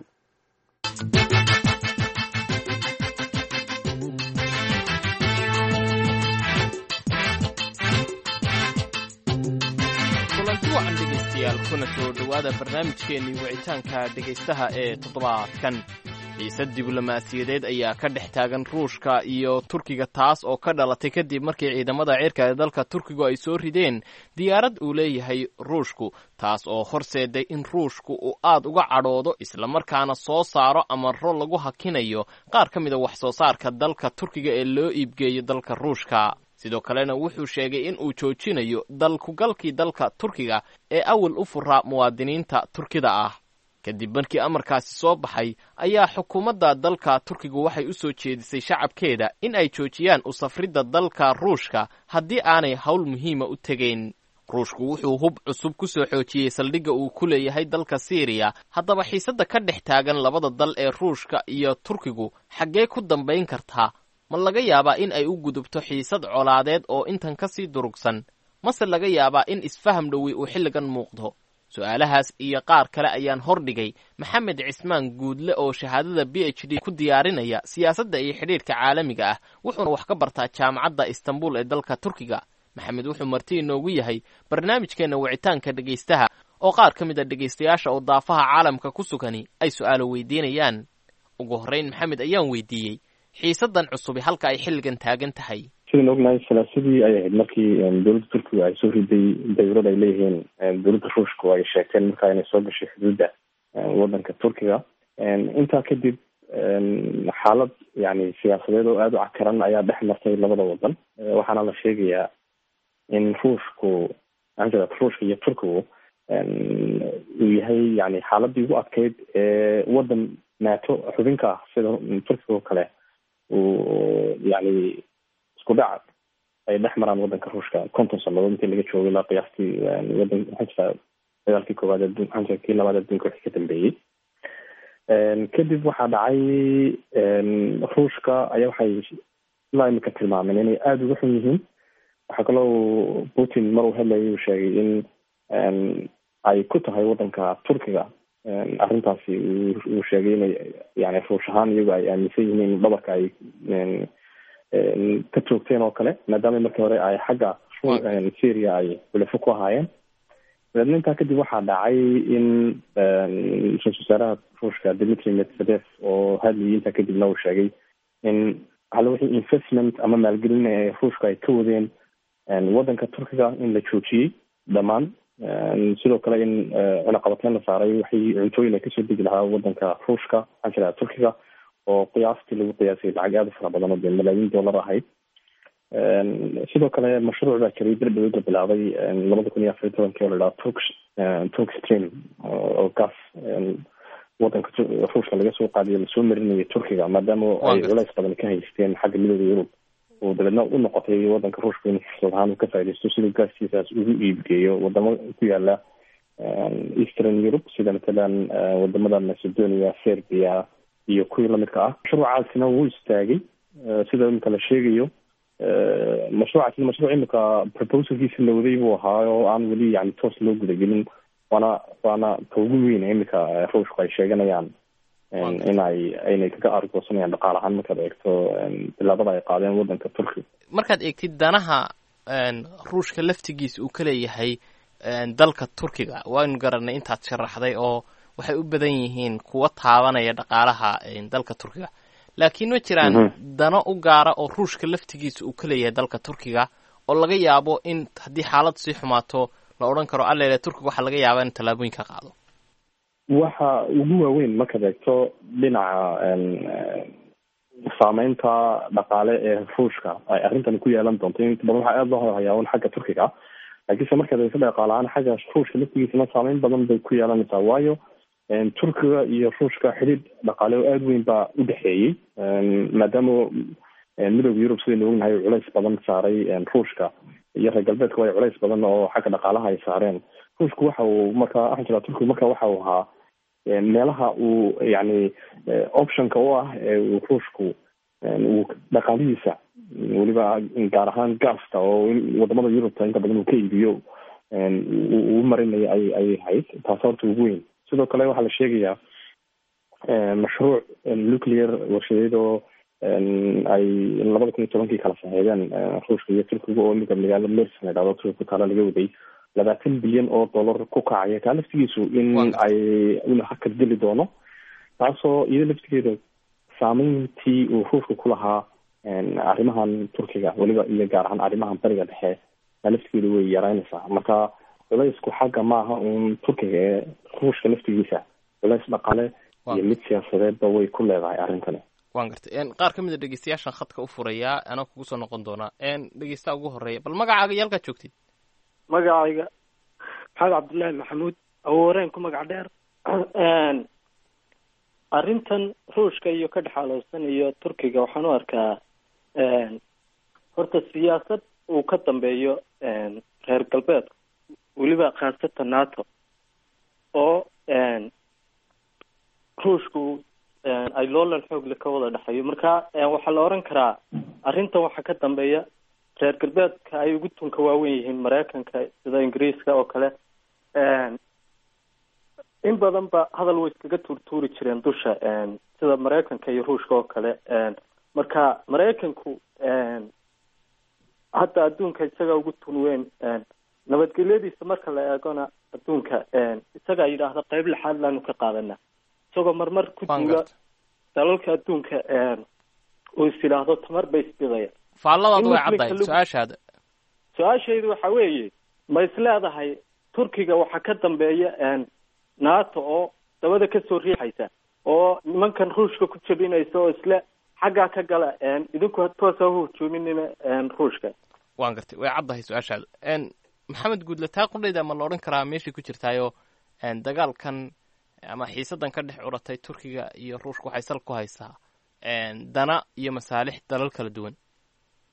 kulanti wacan dhegaystayaal kuna soo dhowaada barnaamijkeennii wicitaanka dhegaystaha ee toddobaadkan xiisad diblomaasiyadeed ayaa ka dhex taagan ruushka iyo turkiga taas oo ka dhalatay kadib markii ciidamada cirka ee dalka turkigu ay soo rideen diyaarad uu leeyahay ruushku taas oo horseeday in ruushku uu aad uga cadhoodo islamarkaana soo saaro amaro lagu hakinayo qaar ka mida wax soo saarka dalka turkiga ee loo iibgeeyo dalka ruushka sidoo kalena wuxuu sheegay in uu joojinayo dalkugalkii dalka turkiga ee awal u furaa muwaadiniinta turkida ah kadib markii amarkaasi soo baxay ayaa xukuumadda dalka turkigu waxay u soo jeedisay shacabkeeda in ay joojiyaan u safridda dalka ruushka haddii aanay howl muhiima u tegayn ruushku wuxuu hub cusub ku soo xoojiyey saldhigga uu ku leeyahay dalka siiriya haddaba xiisadda ka dhex taagan labada dal ee ruushka iyo turkigu xaggee ku dambayn kartaa ma laga yaabaa in ay u gudubto xiisad colaadeed oo intan ka sii durugsan mase laga yaabaa in isfaham dhowi uu xilligan muuqdo su-aalahaas iyo qaar kale ayaan hordhigay maxamed cismaan guudle oo shahaadada b h d ku diyaarinaya siyaasadda iyo xidhiidhka caalamiga ah wuxuuna wax ka bartaa jaamacadda istanbul ee dalka turkiga maxamed wuxuu marti inoogu yahay barnaamijkeenna wicitaanka dhegaystaha oo qaar ka mid a dhegaystayaasha oo daafaha caalamka ku sugani ay su-aalo weydiinayaan ugu horrayn maxamed ayaan weydiiyey xiisadan cusubi halka ay xilligan taagan tahay sidaan ognahay salaasadii ay ahayd markii dowladda turkiga ay soo riday dawlad ay leeyihiin dowladda ruushku ay sheegteen markaa inay soo gashay xuduudda waddanka turkiga intaa kadib xaalad yani siyaasadeed oo aada u cakaran ayaa dhex martay labada waddan waxaana la sheegayaa in ruushku anjad ruushka iyo turkigu uu yahay yani xaaladii ugu adkeyd ee waddan nato xubinka ah sida turkiga oo kale uu yani isku dhac ay dhex maraan wadanka ruushka konton sanadood intii laga joogay ilaa qiyaastii wadan maxaa jirtaa dagaalkii koowaad adduun maxaa jirta kii labaad adduunka wixii ka dambeeyey kadib waxaa dhacay ruushka ayaa waxay ilaa imika tilmaameen inay aada uga xun yihiin waxaa kaloo putin mar uu hadlayay uu sheegay in ay ku tahay wadanka turkiga arrintaasi uu sheegay inay yani ruush ahaan iyagu ay aaminsan yihiin in dhabarka ay ka joogteen oo kale maadaama markii hore ay xagga syria ay xulafo ku ahaayeen dabeedna intaa kadib waxaa dhacay in ra-isul wasaaraha ruushka dimitri medvedev oo hadlayay intaa kadibna uu sheegay in hal wixii investment ama maalgelin ee ruushka ay ka wadeen wadanka turkiga in la joojiyey dhammaan sidoo kale in cunaqabateyn la saaray waxay cuntooyin ay kasoo degi lahaa wadanka ruushka maxaa jira turkiga oo qiyaastii lagu qiyaasay lacag aada u fara badan oo dee malaayiin dollar ahayd sidoo kale mashruuc baa jiray dardhawed la bilaabay labada kun iyo afar iyo tobankii oo la dhaha turk turk stream oo gas wadanka ruushka laga soo qaadiyo lasoo marinayay turkiga maadaama ay culays badan ka haysteen xagga midooda yurub oo dabeedna u noqotay wadanka ruushka in fursad ahaan uu ka faaidaysto siduu gaaskiisaas ugu iibgeeyo wadamo ku yaala eastern europe sida matalan wadamada macedonia serbia iyo kuwii lamidka ah mashruucaasina wuu istaagay sida imika la sheegayo mashruucaasina mashruuc imika proposalkiisa la waday buu ahaa oo aan weli yani toos loo gudagelin waana waana ka ugu weyn imika ruushku ay sheeganayaan in ay aynay kaga argoosanayaan dhaqaal ahaan markaad eegto bilaabada ay qaadeen wadanka turkiga markaad eegtid danaha ruushka laftigiisa uu ka leeyahay dalka turkiga waynu garanay intaad sharaxday oo waxay u badan yihiin kuwa taabanaya dhaqaalaha dalka turkiga laakiin ma jiraan dano u gaara oo ruushka laftigiisa uu ka leeyahay dalka turkiga oo laga yaabo in haddii xaalad sii xumaato la odhan karo allele turkiga waxaa laga yaabaa in tallaabooyin ka qaado waxa ugu waaweyn markaad eegto dhinaca saameynta dhaqaale ee ruushka ay arrintani ku yeelan doonto inta badan waxaa aada loo hadhayaa un xagga turkiga laakiinse markaad eegto dhaqaale ahaan xagga ruushka laftigiisana saameyn badan bay ku yeelanaysaa waayo turkiga iyo ruushka xidhiid dhaqaale oo aada weyn baa u dhexeeyey maadaama midooda yurub sidaynu ognahay culays badan saaray ruushka iyo reer galbeedka way culays badan oo xagga dhaqaalaha ay saareen ruushku waxa uu markaa waxaan jiraa turkiga marka waxa uu ahaa meelaha uu yani optionka u ah ee uu ruushku uu dhaqaalihiisa weliba gaar ahaan gasta oo wadamada yurubta inta badan uu ka iibiyo uu marinayo ay ayay ahayd taas horta ugu weyn sidoo kale waxaa la sheegayaa mashruuc nuclear warshadeed oo ay labada kun iyo tobankii kala saxeedeen ruushka iyo turkiga oo imika magaalo mersin la dhahdo turkiga ku taala laga waday labaatan bilyan oo dollar ku kacaya kaa laftigiisu in ay in hakad geli doono taasoo iyada laftigeeda saameyntii uu ruushka ku lahaa arrimahan turkiga weliba iyo gaar ahaan arrimahan bariga dhexe kaa laftigeeda way yaraynaysaa marka culaysku xagga maaha uun turkiga ee ruushka laftigiisa culays dhaqale iyo mid siyaasadeedba way ku leedahay arrintani wan gartay qaar ka mid a dhegeystayaashan khadka u furayaa anaa kugu soo noqon doonaa dhegeystaha ugu horeeya bal magacaaga iyo halkaad joogtid magacayga maxamed cabdullaahi maxamuud awooreen ku magac dheer arrintan ruushka iyo ka dhexaalowsan iyo turkiga waxaan u arkaa horta siyaasad uu ka dambeeyo reer galbeedka weliba khaasatan nato oo ruushku ay loolan xoogle ka wada dhexeeyo marka waxaa la oran karaa arrintan waxaa ka dambeeya reer galbeedka ay ugu tunka waawen yihiin maraykanka sida ingiriiska oo kale in badan ba hadal way iskaga tuurtuuri jireen dusha sida maraykanka iyo ruushka oo kale marka maraykanku hadda adduunka isaga ugu tun weyn nabadgelyadiisa marka la eegona adduunka isagaa yidhaahda qeyb lixaad laanu ka qaadana isagoo marmar ku duula dalalka adduunka uu is yidhaahdo tamar bay isbidaya faalladaadu way caddahay su-aashaada su-aashaydu waxa weeye ma is leedahay turkiga waxaa ka dambeeya nato oo dabada kasoo riixaysa oo nimankan ruushka ku jabinaysa oo isle xaggaa ka gala idinku toos ha hujuuminina ruushka wan gartay way caddahay su-aashaada maxamed guudle taa qudhayda ma la odhan karaa meeshay ku jirtaayo dagaalkan ama xiisadan ka dhex curatay turkiga iyo ruushka waxay sal ku haysaa dana iyo masaalix dalal kala duwan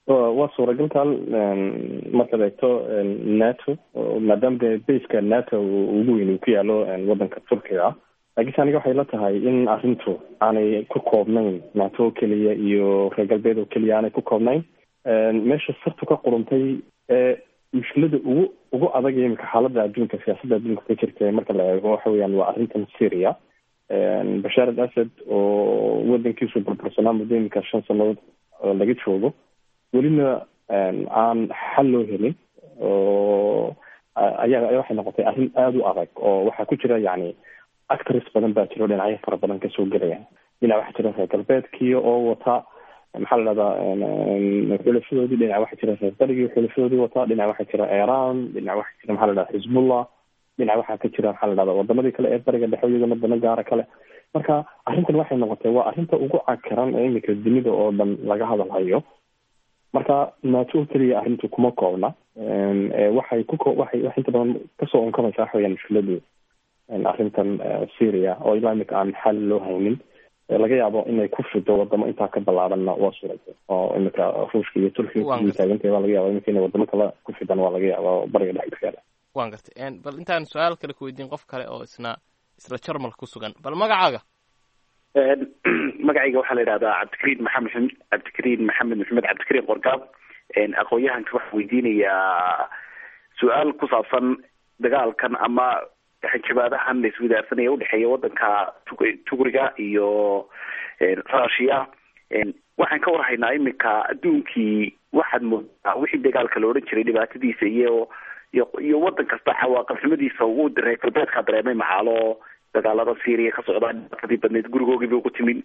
waa suuragalkan markaad eegto nato maadaama de baska nato ugu weyn uu ku yaalo wadanka turkiga ah laakiinse aniga waxay la tahay in arrintu aanay ku koobnayn nato oo keliya iyo reer galbeed oo keliya aanay ku koobnayn meesha sartu ka quruntay ee mushkilada ugu ugu adag imika xaaladda adduunka siyaasadda adduunka ka jirta marka la eego waxa weeyaan waa arrintan syria bashaar al asad oo wadankiisu burbursanaa muddo imika shan sanadood laga joogo welina aan xal loo helin oo ayaa waxay noqotay arrin aada u adag oo waxaa ku jira yani actors badan baa jiro dhinacyo fara badan kasoo gelaya dhinac waxaa jira reer galbeedkii oo wata maxaa la dhahdaa xulafadoodii dhinac waxaa jira reer barigii xulafadoodii wata dhinac waxaa jira iran dhinac waxaa jira maxaa la dhahda xizbullah dhinac waxaa ka jira maxaa la dhahda wadamadii kale ee bariga dhexe iyaguna dano gaara kale marka arrintan waxay noqotay waa arrinta ugu cakaran ee imika dunida oo dhan laga hadalhayo marka nato oo keliya arrintu kuma koobna waxay ku waxay wax inta badan kasoo unkamaysa waxa weyaan mushkiladu arrintan syria oo ilaa imika aan xal loo haynin laga yaabo inay ku fido wadamo intaa ka ballaaranna waa suuragal oo imika ruushka iyo turkiga taagantay waa laga yaaba imika inay wadamo kale ku fidan waa laga yaaba oo bariga dhexe ka yaala waan gartay bal intaan su-aal kale ku weydiin qof kale oo isna isla jarmalka ku sugan bal magacaaga magacayga waxaa la yidhahdaa cabdikariin maxamed cabdikariin maxamed maxamed cabdikariin qorgaab aqoon-yahanka waxaa weydiinayaa su-aal ku saabsan dagaalkan ama jabaadahan la iswadaarsanaya udhexeeya wadanka tugriga iyo russia waxaan ka warhaynaa imika adduunkii waxaad moodaa wixii dagaalka la odhan jiray dhibaatadiisa iyo iyo iyo wadan kasta cawaaqabnimadiisa ugu reer galbeedka dareemay macaalo dagaalada syria ka socdaa dhibaatadii badneyd gurigoogiiba ugu timin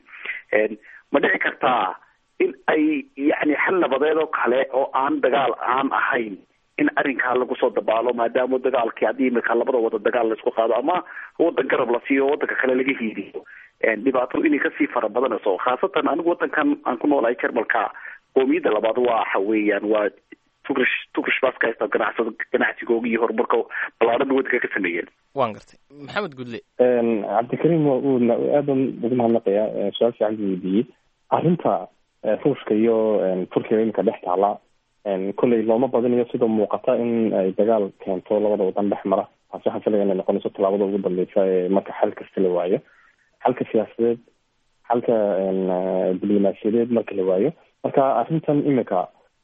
ma dhici kartaa in ay yani xal nabadeed oo kale oo aan dagaal aan ahayn in arrinkaa lagu soo dabaalo maadaama dagaalkii haddii imika labada wada dagaal laisku qaado ama wadan garab la siiyo wadanka kale laga hiidiyo dhibaatadu inay kasii fara badanayso khaasatan anigu wadankan aan ku noolahay jarmalka qoomiyadda labaad waxa weeyaan waa tugrish tugrish baska haysta ganacsada ganacsigooga iyo horumarka ballaaran wadanka ka sameeyeen waan gartay maxamed gudle cabdikariim uu aadan ugu mahadnaqaya su-aal fiican buu weydiiyey arrinta ruushka iyo turkiga imika dhex taala kolley looma badinayo sida muuqata in ay dagaal keento labada wadan dhex mara taasi waxaan filaya inay noqonayso tallaabada ugu dambeysa ee marka xal kasta la waayo xalka siyaasadeed xalka diblomaasiyadeed marka la waayo marka arrintan imika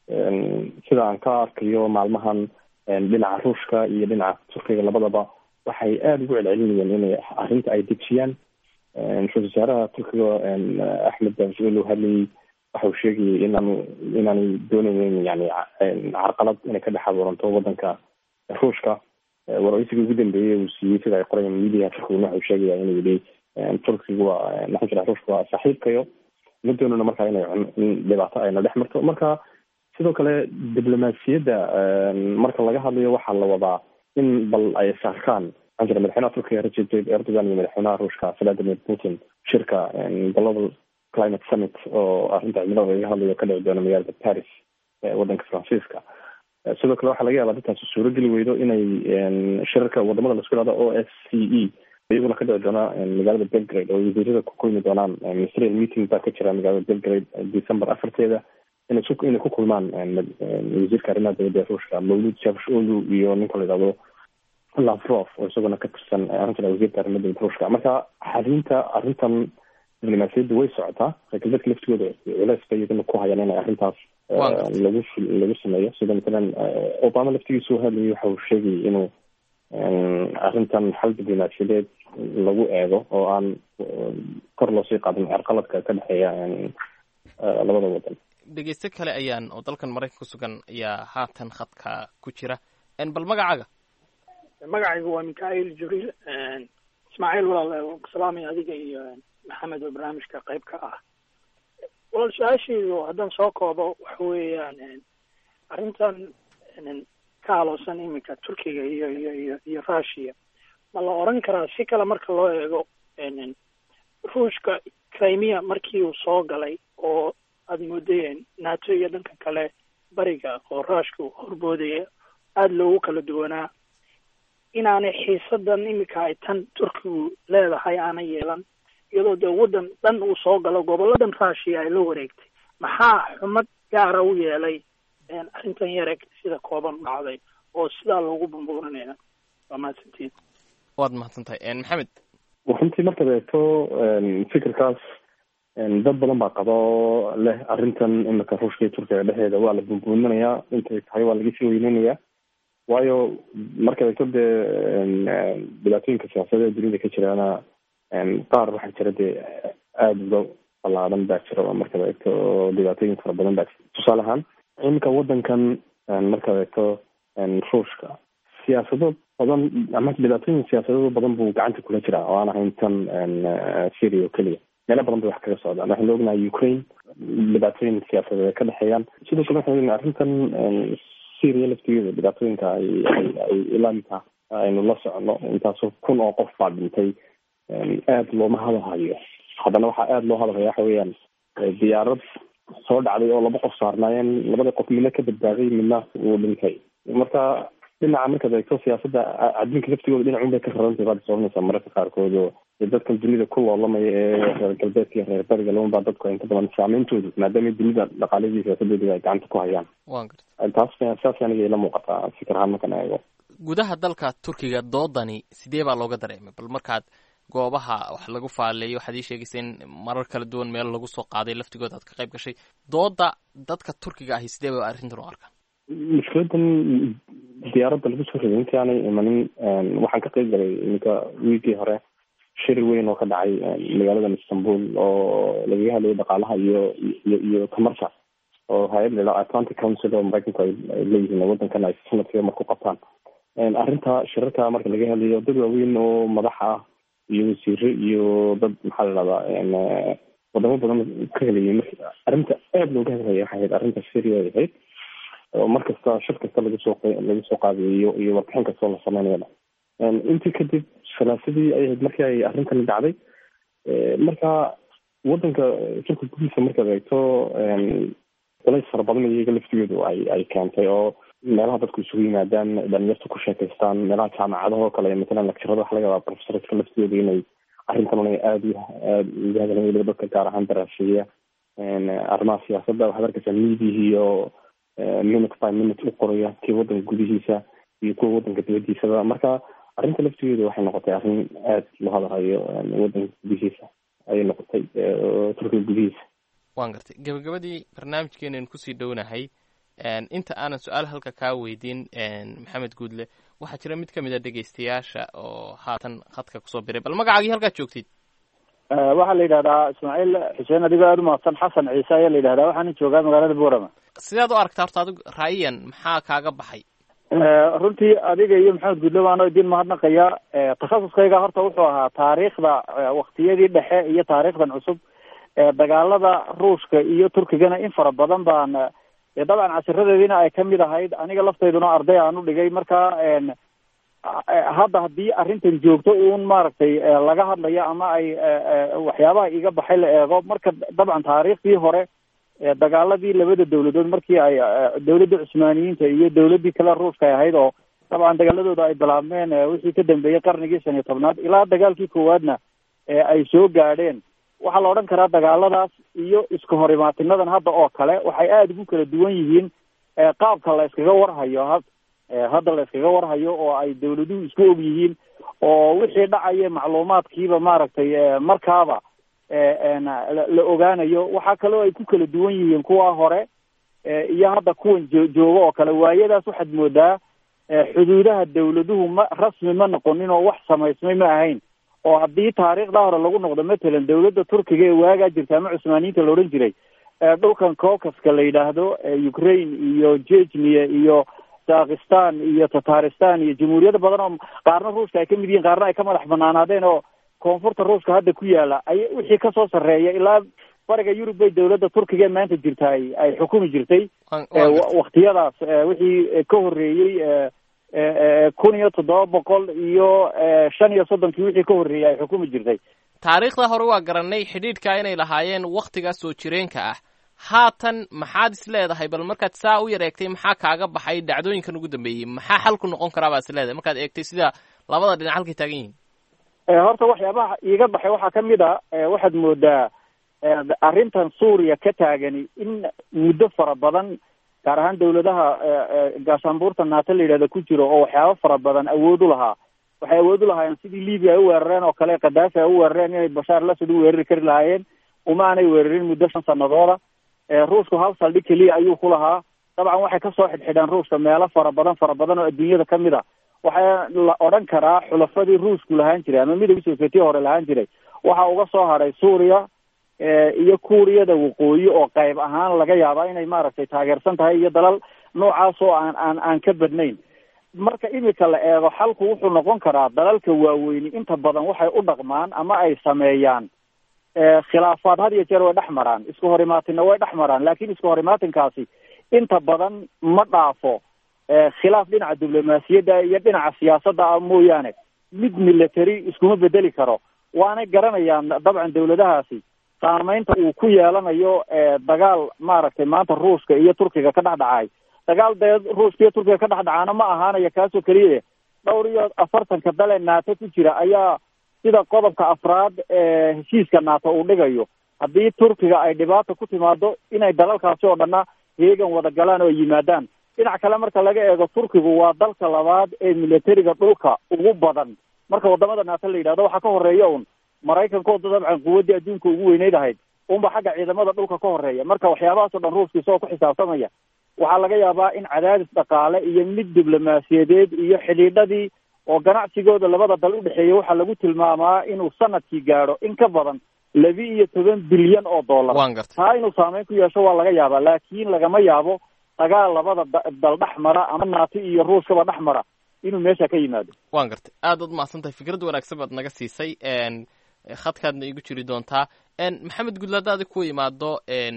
sida aan ka arkayo maalmahan dhinaca ruushka iyo dhinaca turkiga labadaba waxay aada ugu celcelinayeen inay arrinta ay dejiyaan ra-isul wasaaraha turkiga axmed davsel uu hadlayay waxa uu sheegayay inaanu inaanay doonaynin yani carqalad inay ka dhex abuuranto wadanka ruushka waraysiga ugu dambeeyey uu siiyey sida ay qorayaan media turkiguna waxa uu sheegaya inuu yihi turkiga waa maxaan jira ruushka waa saaxiibkayo ma doonana markaa inay in dhibaato ayna dhex marto marka sidoo kale diblomaasiyadda marka laga hadlayo waxaa la wadaa in bal ay saarkaan maxaan jira madaxweynaha turkiga recep tayyip erdogan iyo madaxweynaha ruushka vladimir putin shirka global climate summit oo arrinta cimilada laga hadlayo ka dhici doona magaalada paris wadanka faransiiska sidoo kale waxaa laga yaaba dadtaasi suurogeli weydo inay shirarka wadamada laisku ihahdo o s c e iyaguna ka dhici doona magaalada belgrade oo wasiirada ku kulmi doonaan ministerial meeting baa ka jira magaalada belgrade december afarteeda inay su inay ku kulmaan wasiirka arrimaha dowladda ee ruushka mawlud javsholu iyo ninka la yidhahdo lavrov oo isaguna ka tirsan arrintan wasiirka arrimaha dowladda ruushka marka xalinta arrintan diblomaasiyadda way socotaa reer galbeedka laftigooda culeys bay iyaduna ku hayaan inay arrintaas lagu lagu sameeyo sida matalan obama laftigiisu hadlayay waxa uu sheegayay inuu arrintan xal diblomaasiyadeed lagu eego oo aan kor loosii qaadin carqaladka ka dhexeeya labada wadan dhegeyste kale ayaan oo dalkan maraykan ku sugan ayaa haatan khadka ku jira bal magacaaga magacaygu waa mikail jibriil ismaaciil walaal salaamay adiga iyo maxamed oo barnaamijka qayb ka ah walaal su-aashaydu haddaan soo koobo waxa weeyaan arrintan ka haloosan iminka turkiga iyo iyo iyo iyo russia ma la oran karaa si kale marka loo eego ruushka crimea markii uu soo galay oo aada moodayeen nato iyo dhanka kale bariga oo ruushka uu horboodaya aada loogu kala duwanaa inaanay xiisadan iminka ay tan turkigu leedahay aanay yeelan iyadoo dee waddan dhan uu soo galo goboladan russia ay la wareegtay maxaa xumad gaara u yeelay arrintan yare sida kooban dhacday oo sidaa loogu bumbuurinaya waa mahadsantiin waad mahadsantahay maxamed runtii markaad eegto fikirkaas dad badan baa qabo leh arrintan imika ruushka iyo turkiga dhexeeda waa la bunbuuminayaa intay tahay waa laga sii weyneynayaa waayo markaad eegto dee dhibaatooyinka siyaasadeed ee dunida ka jiraana qaar waxaa jira dee aada uga ballaadan baa jira markaad eegto dhibaatooyin fara badan baa jira tusaale ahaan iminka wadankan markaad eegto ruushka siyaasado badan ama dhibaatooyin siyaasadado badan buu gacanta kula jiraa oo aan ahayn tan syria oo keliya meelo badan bay wax kaga socdaan waxaynu ognahay ukraine dhibaatooyin siyaasadeed ay ka dhexeeyaan sidoo kale waxaynu ognahay arrintan syria laftigeeda dhibaatooyinka ay ay ay ilaa inta aynu la socono intaasoo kun oo qof baa dhintay aada looma hadalhayo haddana waxaa aada loo hadalhaya waxa weeyaan diyaarad soo dhacday oo laba qof saarnaayeen labada qof midna ka badbaaday midna uu dhintay marka dhinaca markaad eegto siyaasadda adduunka laftigooda dhinacun bay ka rarantay baad soconaysaa mararka qaarkood oo dadkan dunida ku loolamaya ee reer galbeedka iyo reer bariga laban baa dadku inta badan saameyntoodu maadaama dunida dhaqaaladii siyaasadooda ay gacanta ku hayaan wan garta taas saas aniga ila muuqataa fikir ahaan markaan eego gudaha dalka turkiga doodani sidee baa looga dareemay bal markaad goobaha wax lagu faaleeyo waxaad ii sheegaysa in marar kala duwan meel lagu soo qaaday laftigooda aad ka qayb gashay dooda dadka turkiga ahi sidee ba arrintan u arkaan mushkiladan diyaaradda lagu soo riday intii aanay imanin waxaan ka qayb galay iminka wiigii hore shir weyn oo ka dhacay magaaladan istanbul oo lagaga hadlayo dhaqaalaha iyo iyo iyo tamarta oo hay-ad la atlantic council oo maraykanku ay leeyihiin wadankan ay sanadkiiba marku qabtaan arrinta shirarka marka laga hadlayo dad waaweyn oo madaxa ah iyo wasiire iyo dad maxaa la dhahdaa wadamo badan ka helayay mar arrinta aada looga hadlaya waxay ahayd arrinta syria ay ahayd oo mar kasta shir kasta lagu soo lagu soo qaadayo iyo warbixin kastoo la sameynayaba intii kadib salaasadii ay ahayd markii ay arrintani dhacday marka wadanka turka gudihiisa markaad eegto culays fara badan iyaga laftigoodu ay ay keentay oo meelaha dadku isugu yimaadaan dhalinyarta ku sheekaystaan meelaha jaamacadaha oo kale matalan lecturada waxa laga yaabaa professorska laftooda inay arrintan una aada aada uga hadlayan weliba dadka gaar ahaan daraaseeya arrimaha siyaasadda waxaad arkaysaa miidiyihii oo minute by minute u qoraya kii wadanka gudihiisa iyo kuwa wadanka dibadiisaba marka arrinta laftigeedu waxay noqotay arrin aada loo hadalhayo wadanka gudihiisa ayay noqotay turkiga gudihiisa waan gartay gabagabadii barnaamijkeenan kusii dhownahay inta aanan su-aal halka kaa weydiin maxamed guudle waxaa jira mid kamid a dhegeystayaasha oo haatan khadka kusoo biray bal magacaagii halkaad joogtid waxaa la yidhahdaa ismaaciil xuseen adigoo aada umahadsan xasan ciise ayaa la yidhahdaa waxaana joogaa magaalada boorama sidaad u aragtaa horta adigu raayiyan maxaa kaaga baxay runtii adiga iyo maxamed guudle waano idin mahadnaqaya takhasuskayga horta wuxuu ahaa taariikhda waktiyadii dhexe iyo taariikhdan cusub dagaalada ruushka iyo turkigana in fara badan baan dabcan casiradeediina ay kamid ahayd aniga laftayduna arday aan u dhigay marka hadda haddii arrintan joogto uun maaragtay laga hadlayo ama ay waxyaabaha iga baxay la eego marka dabcan taariikhdii hore dagaaladii labada dawladood markii ay dawladda cusmaaniyiinta iyo dawladdii kale ruushka ay ahayd oo dabcan dagaaladooda ay bilaabmeen wixii ka dambeeyey qarnigii shan iyo tobnaad ilaa dagaalkii koowaadna ay soo gaadheen waxaa la odhan karaa dagaaladaas iyo iska hor imaatinadan hadda oo kale waxay aada ugu kala duwan yihiin qaabka la iskaga warhayo hadda la iskaga warhayo oo ay dawladuhu isku og yihiin oo wixii dhacaya macluumaadkiiba maaragtay markaaba la ogaanayo waxaa kaloo ay ku kala duwan yihiin kuwa hore iyo hadda kuwan jo jooga oo kale waayadaas waxaad moodaa xuduudaha dawladuhu ma rasmi ma noqonin oo wax samaysmay ma ahayn oo haddii taariikhda hore lagu noqdo matalan dawladda turkiga ee waagaa jirta ama cusmaaniyiinta la odhan jiray dhulkan caucaska la yidhaahdo ukraine iyo jejnia iyo dakistan iyo tataristan iyo jamhuuriyado badan oo qaarna ruushka ay kamid yihiin qaarna ay ka madax banaanaadeen oo koonfurta ruushka hadda ku yaala ay wixii kasoo sarreeya ilaa bariga yurub bay dawladda turkiga ee maanta jirta ay ay xukumi jirtay waktiyadaas wixii ka horreeyey kun iyo toddoba boqol iyo shan iyo soddonkii wixii ka horreeyey ay xukumi jirtay taariikhda hore waa garanay xidhiidhka inay lahaayeen waktigaas soo jireenka ah haatan maxaad is leedahay bal markaad saa u yar eegtay maxaa kaaga baxay dhacdooyinkan ugu dambeeyey maxaa xalku noqon karaa baad is leedahay markaad eegtay sida labada dhinac halkay taagan yihiin horta waxyaabaha iiga baxay waxaa kamid a waxaad moodaa arrintan suuriya ka taagani in muddo fara badan gaar ahaan dawladaha gaashaanbuurta naato la yidhahda ku jiro oo waxyaabo fara badan awood u lahaa waxay awood u lahaayeen sidii libya ay u weerareen oo kale kadaafi ay u weerareen inay bashaar lasad u weerari kari lahaayeen uma aanay weerarin muddo shan sanadooda ruushku hal saldhig keliya ayuu ku lahaa dabcan waxay kasoo xidhxidheen ruushka meelo fara badan fara badan oo adduunyada kamid a waxaa la odhan karaa xulafadii ruushku lahaan jiray ama midowgii sovietiya hore lahaan jiray waxa uga soo hadhay suuriya iyo kuuriyada waqooyi oo qayb ahaan laga yaabaa inay maaragtay taageersan tahay iyo dalal noocaas oo aan aan aan ka badnayn marka imika la eego xalku wuxuu noqon karaa dalalka waaweyni inta badan waxay u dhaqmaan ama ay sameeyaan khilaafaad had iyo jeer way dhex maraan isku horimaatinna way dhex maraan laakiin isku horimaatinkaasi inta badan ma dhaafo khilaaf dhinaca diblomaasiyadda iyo dhinaca siyaasadda ah mooyaane mid military iskuma bedeli karo waanay garanayaan dabcan dawladahaasi saameynta uu ku yeelanayo dagaal maaragtay maanta ruushka iyo turkiga ka dhex dhacay dagaal dee ruushka iyo turkiga ka dhex dhacaana ma ahaanaya kaasoo keliya dhowr iyo afartanka dale naato ku jira ayaa sida qodobka afraad ee heshiiska naato uu dhigayo haddii turkiga ay dhibaata ku timaado inay dalalkaasi oo dhanna heegan wada galaan oo yimaadaan dhinac kale marka laga eego turkigu waa dalka labaad ee militariga dhulka ugu badan marka wadamada naato la yidhahdo waxaa ka horeeya un maraykankooda dabcan quwaddii adduunka ugu weyneyd ahayd unba xagga ciidamada dhulka ka horeeya marka waxyaabahaas o dhan ruushka isagoo ku xisaabtamaya waxaa laga yaabaa in cadaadis dhaqaale iyo mid diblomaasiyadeed iyo xidhiidhadii oo ganacsigooda labada dal udhexeeya waxaa lagu tilmaamaa inuu sanadkii gaadho in ka badan labi iyo toban bilyan oo dollar taa inuu saameyn ku yeesho waa laga yaabaa laakiin lagama yaabo dagaal labada dal dhex mara ama naati iyo ruushkaba dhex mara inuu meesha ka yimaado waan gartay aad ad mahadsan tahay fikrad wanaagsan baad naga siisay khadkaadna igu jiri doontaa maxamed gudle haddaadi ku imaado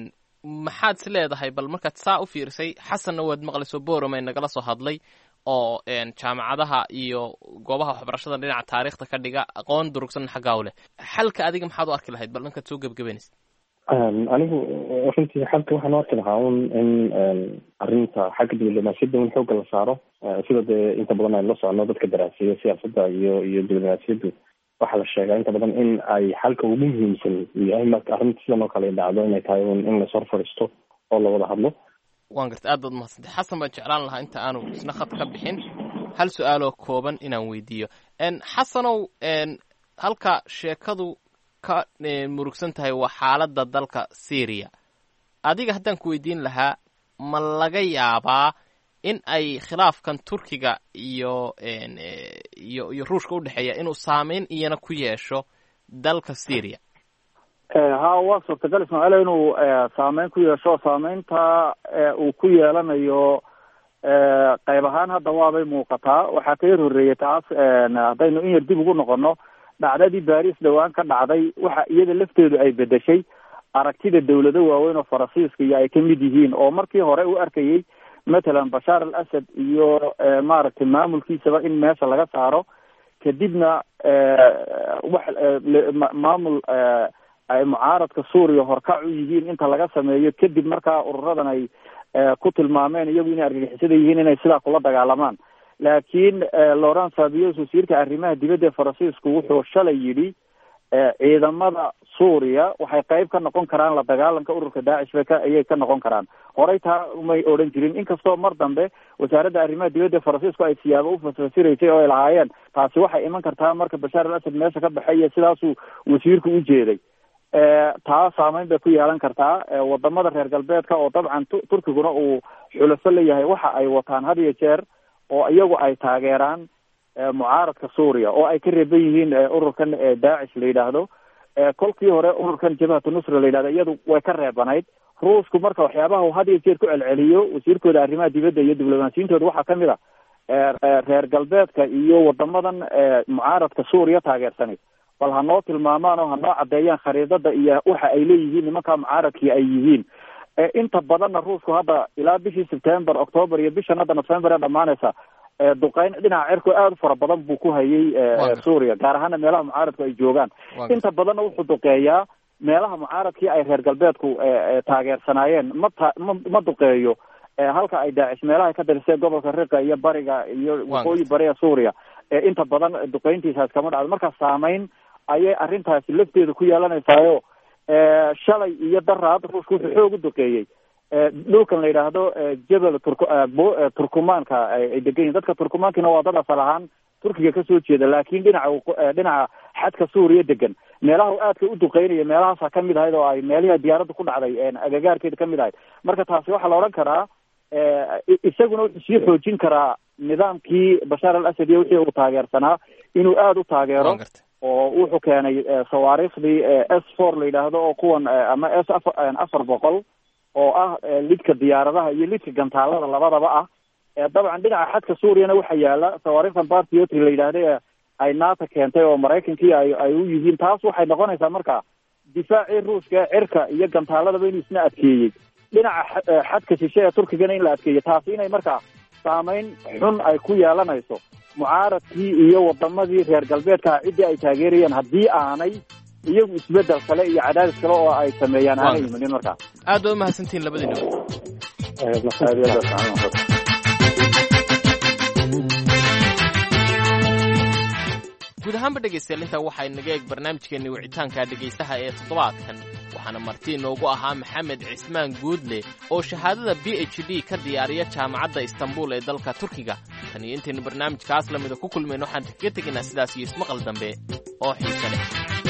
maxaad is leedahay bal markaad saa u fiirisay xasanna waad maqlayso boromay nagala soo hadlay oo jaamacadaha iyo goobaha waxbarashada dhinaca taariikhda ka dhiga aqoon durugsan xaggaa u leh xalka adiga maxaad u arki lahayd bal dhankaad soo gebgabanaysa anigu runtii xalka waxaan u arki lahaa un in arrinta xagga diblomaasiyadda in xoogga la saaro sida dee inta badan aynu la socono dadka daraasiya siyaasadda iyo iyo diblomaasiyaddu waxaa la sheegaa inta badan in ay xalka ugu muhiimsan yahay marka arrinta sidan oo kale dhacdo inay tahay un in lasor fadhiisto oo la wada hadlo waan gartay aad baad umahadsantay xasan baan jeclaan lahaa inta aanu isna khad ka bixin hal su-aaloo kooban inaan weydiiyo xasanow halka sheekadu ka murugsan tahay waa xaaladda dalka syria adiga haddaan ku weydiin lahaa ma laga yaabaa in ay khilaafkan turkiga iyo iyo iyo ruushka udhexeeya inuu saameyn iyana ku yeesho dalka syria ha waa suurtagal ismaaciil inuu saameyn ku yeesho saameynta uu ku yeelanayo qayb ahaan hadda waabay muuqataa waxaa ka yar horreeyay taas haddaynu in yar dib ugu noqono dhacdadii baris dhowaan ka dhacday waxa iyada lafteedu ay bedeshay aragtida dawlado waaweyn oo faransiiska iyo ay ka mid yihiin oo markii hore u arkayay matalan bashaar al asad iyo maaragtay maamulkiisaba in meesha laga saaro kadibna wax maamul ay mucaaradka suuriya horkac u yihiin inta laga sameeyo kadib markaa ururadan ay ku tilmaameen iyagu inay argagixisada yihiin inay sidaa kula dagaalamaan laakiin laurent fabius wasiirka arrimaha dibadda ee faransiisku wuxuu shalay yidhi ciidamada suuriya waxay qayb ka noqon karaan la dagaalanka ururka daacish bay ka ayay ka noqon karaan horey taa umay odhan jirin inkastoo mar dambe wasaaradda arrimaha dibadda ee faransiisku ay siyaabo u fasfasiraysay oo ay lahaayeen taasi waxay iman kartaa marka bashaar al asad meesha ka baxay iyo sidaasuu wasiirku u jeeday taa saameyn bay ku yeelan kartaa wadamada reer galbeedka oo dabcan turkiguna uu xulafo leeyahay waxa ay wataan had iyo jeer oo iyagu ay taageeraan mucaaradka suuriya oo ay ka reeban yihiin ururkan daacish la yidhaahdo kolkii hore ururkan jabhatu nusra la yidhahdo iyadu way ka reebanayd ruushku marka waxyaabaha had iyo jeer ku celceliyo wasiirkooda arrimaha dibadda iyo diblomaasiyintooda waxaa kamid a reer galbeedka iyo wadamadan mucaaradka suuriya taageersanay bal ha noo tilmaamaan oo ha noo caddeeyaan khariidada iyo waxa ay leeyihiin nimankaa mucaaradkii ay yihiin inta badanna ruushku hadda ilaa bishii september october iyo bishan hadda november ee dhamaanaysa duqeyn dhinaca cirku aada u fara badan buu ku hayay suuriya gaar ahaana meelaha mucaaradku ay joogaan inta badanna wuxuu duqeeyaa meelaha mucaaradkii ay reer galbeedku taageersanaayeen ma ta ma ma duqeeyo halka ay daacish meelaha ka darisay gobolka riqa iyo bariga iyo waqooyi bariga suuriya inta badan duqeyntiisaas kama dhacdo marka saameyn ayay arrintaasi lafteeda ku yeelanaysaayoo shalay iyo daraad ruushka wuxuu xoog u duqeeyey dhulkan la yidhaahdo jebel turk turkumaanka ay degan yihin dadka turkumaankina waa dad asal ahaan turkiga kasoo jeeda laakiin dhinaca dhinaca xadka suuriya degan meelaha u aadka u duqeynaya meelahaasa kamid ahayd oo ay meelihi diyaaradda ku dhacday agagaarkeeda kamid ahayd marka taasi waxaa la odhan karaa isaguna wuxuu sii xoojin karaa nidaamkii bashaar al asad iyo wixii uu taageersanaa inuu aada u taageero oo wuxuu keenay sawaariikhdii s four la yidhaahdo oo kuwan ama s afar afar boqol oo ah lidka diyaaradaha iyo lidka gantaalada labadaba ah dabcan dhinaca xadka suuriyana waxaa yaala sawaariikhdan bartiotri la yidhaahda ee ay naata keentay oo maraykankii ay ay u yihiin taas waxay noqonaysaa marka difaacii ruushka ee cirka iyo gantaaladaba inuu isna adkeeyey dhinaca xadka shishe ee turkigana in la adkeeyo taasi inay markaa saameyn xun ay ku yeelanayso mucaaradkii iyo wadamadii reer galbeedkaha ciddii ay taageerayeen haddii aanay iyagu isbedel kale iyo cadaadis kale oo ay sameeyaan aanay yimanin markaa aad ba umahadsantihin labadiina guud ahaanba dhegaystayaal intaa waxaa inaga eeg barnaamijkeenni wicitaanka dhegaystaha ee toddobaadkan waxaana marti inoogu ahaa maxamed cismaan guudle oo shahaadada b h d ka diyaariya jaamacadda istanbul ee dalka turkiga tan iyo intaynu barnaamijkaas la mida ku kulmayno waxaan kaga tegaynaa sidaas iyo ismaqal dambe oo xiise leh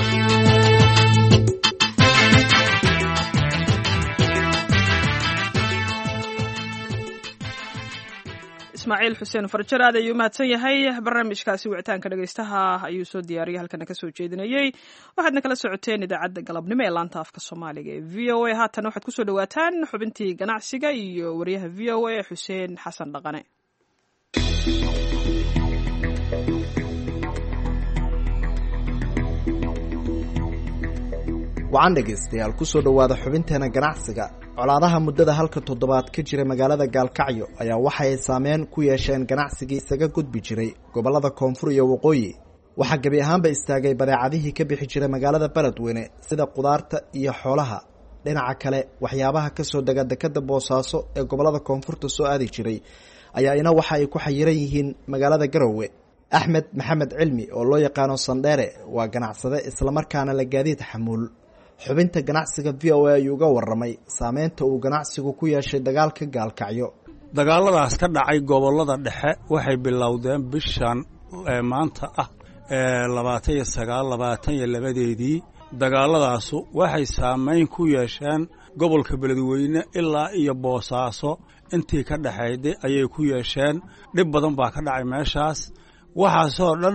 ismaaciil xuseen farjar aad ayuu mahadsan yahay barnaamijkaasi wicitaanka dhegaystaha ayuu soo diyaariyay halkana ka soo jeedinayey waxaadna kala socoteen idaacadda galabnimo ee laanta afka soomaaliga ee v o a haatan waxaad kusoo dhawaataan xubintii ganacsiga iyo wariyaha v o a xuseen xasan dhaqane wacan dhegaystayaal kusoo dhowaada xubinteena ganacsiga colaadaha muddada halka toddobaad ka jira magaalada gaalkacyo ayaa waxay saameyn ku yeesheen ganacsigii isaga gudbi jiray gobollada koonfur iyo waqooyi waxaa gebi ahaanba istaagay badeecadihii ka bixi jiray magaalada beledweyne sida qudaarta iyo xoolaha dhinaca kale waxyaabaha kasoo dega dekada boosaaso ee gobollada koonfurta soo aadi jiray ayaa ina waxa ay ku xayiran yihiin magaalada garowe axmed maxamed cilmi oo loo yaqaano sandheere waa ganacsade islamarkaana la gaadiid xamuul xubinta ganacsiga v o a ayuu uga waramay saameynta uu ganacsigu ku yeeshay dagaalka gaalkacyo dagaaladaas ka dhacay gobollada dhexe waxay bilowdeen bishan maanta ah labaatan iyo sagaal labaatan iyo labadeedii dagaaladaasu waxay saameyn ku yeesheen gobolka beledweyne ilaa iyo boosaaso intii ka dhexayday ayay ku yeesheen dhib badan baa ka dhacay meeshaas waxaasoo dhan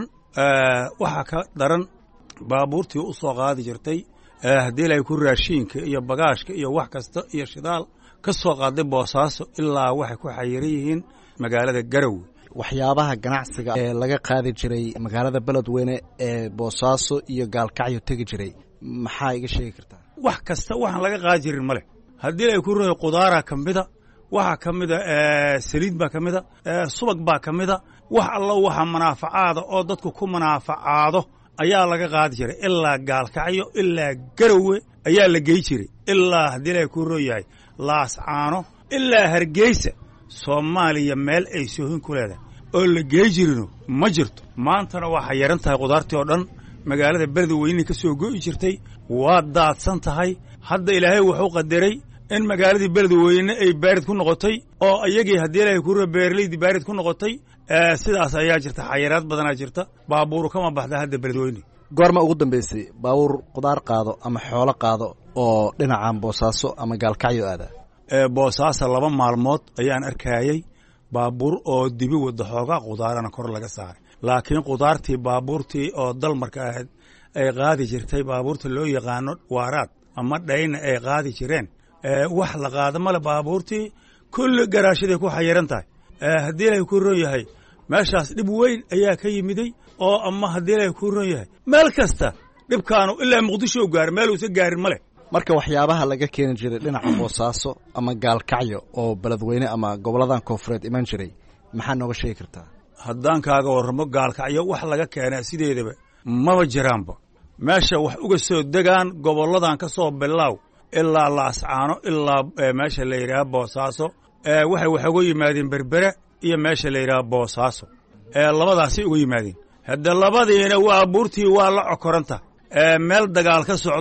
waxaa ka daran baabuurtii u soo qaadi jirtay haddii ilaahay ku raashiinka iyo bagaashka iyo wax kasta iyo shidaal ka soo qaaday boosaaso ilaa waxay ku xayiran yihiin magaalada garowe waxyaabaha ganacsiga ee laga qaadi jiray magaalada beledweyne ee boosaaso iyo gaalkacyo tegi jiray maxaa iga sheegi kartaa wax kasta waxaan laga qaadi jirin ma leh haddii ilaahay ku rahay qudaara ka mida waxaa ka mida saliid baa ka mida subag baa ka mida wax allo waxa manaafacaada oo dadku ku manaafacaado ayaa laga qaadi jiray ilaa gaalkacyo ilaa garowe ayaa la gey jiray ilaa haddii ilaahay ku roo yahay laascaano ilaa hargeysa soomaaliya meel ay soohin ku leedahay oo la gey jirino ma jirto maantana waxaa yaran tahay qudaartii oo dhan magaalada beledweyne ka soo go'i jirtay waa daadsan tahay hadda ilaahay wuxuu qadaray in magaaladii beledweyne ay baarid ku noqotay oo iyagii haddii ilaahay ku roo beeralaydii baarid ku noqotay sidaas ayaa jirta xayiraad badanaa jirta baabuuru kama baxda hadda beledweyne goorma ugu dambeysay baabuur qudaar qaado ama xoolo qaado oo dhinacan boosaaso ama gaalkacyo aada boosaaso laba maalmood ayaan arkayey baabuur oo dibi wada xoogaa qudaarana kor laga saaray laakiin qudaartii baabuurtii oo dalmarka ahayd ay qaadi jirtay baabuurta loo yaqaano waaraad ama dhayna ay qaadi jireen wax la qaado male baabuurtii kulli garaashaday ku xayiran tahay haddii ilaahay ku ron yahay meeshaas dhib weyn ayaa ka yimiday oo ama haddii ilaahay ku ron yahay meel kasta dhibkaanu ilaa muqdisho gaari meel uusa gaarin ma leh marka waxyaabaha laga keeni jiray dhinaca boosaaso ama gaalkacyo oo beledweyne ama goboladan koonfureed iman jiray maxaa nooga sheegi kartaa haddaan kaaga warramo gaalkacyo wax laga keenaa sideedaba maba jiraanba meesha wax uga soo degaan gobolladan ka soo bilaaw ilaa laascaano ilaa meesha la yidhaha boosaaso waxay wax uga yimaadeen berbere iyo meesha la yidhaha boosaaso labadaasay uga yimaadeen hadde labadiina waa buurtii waa la cokoranta meel dagaal ka socdo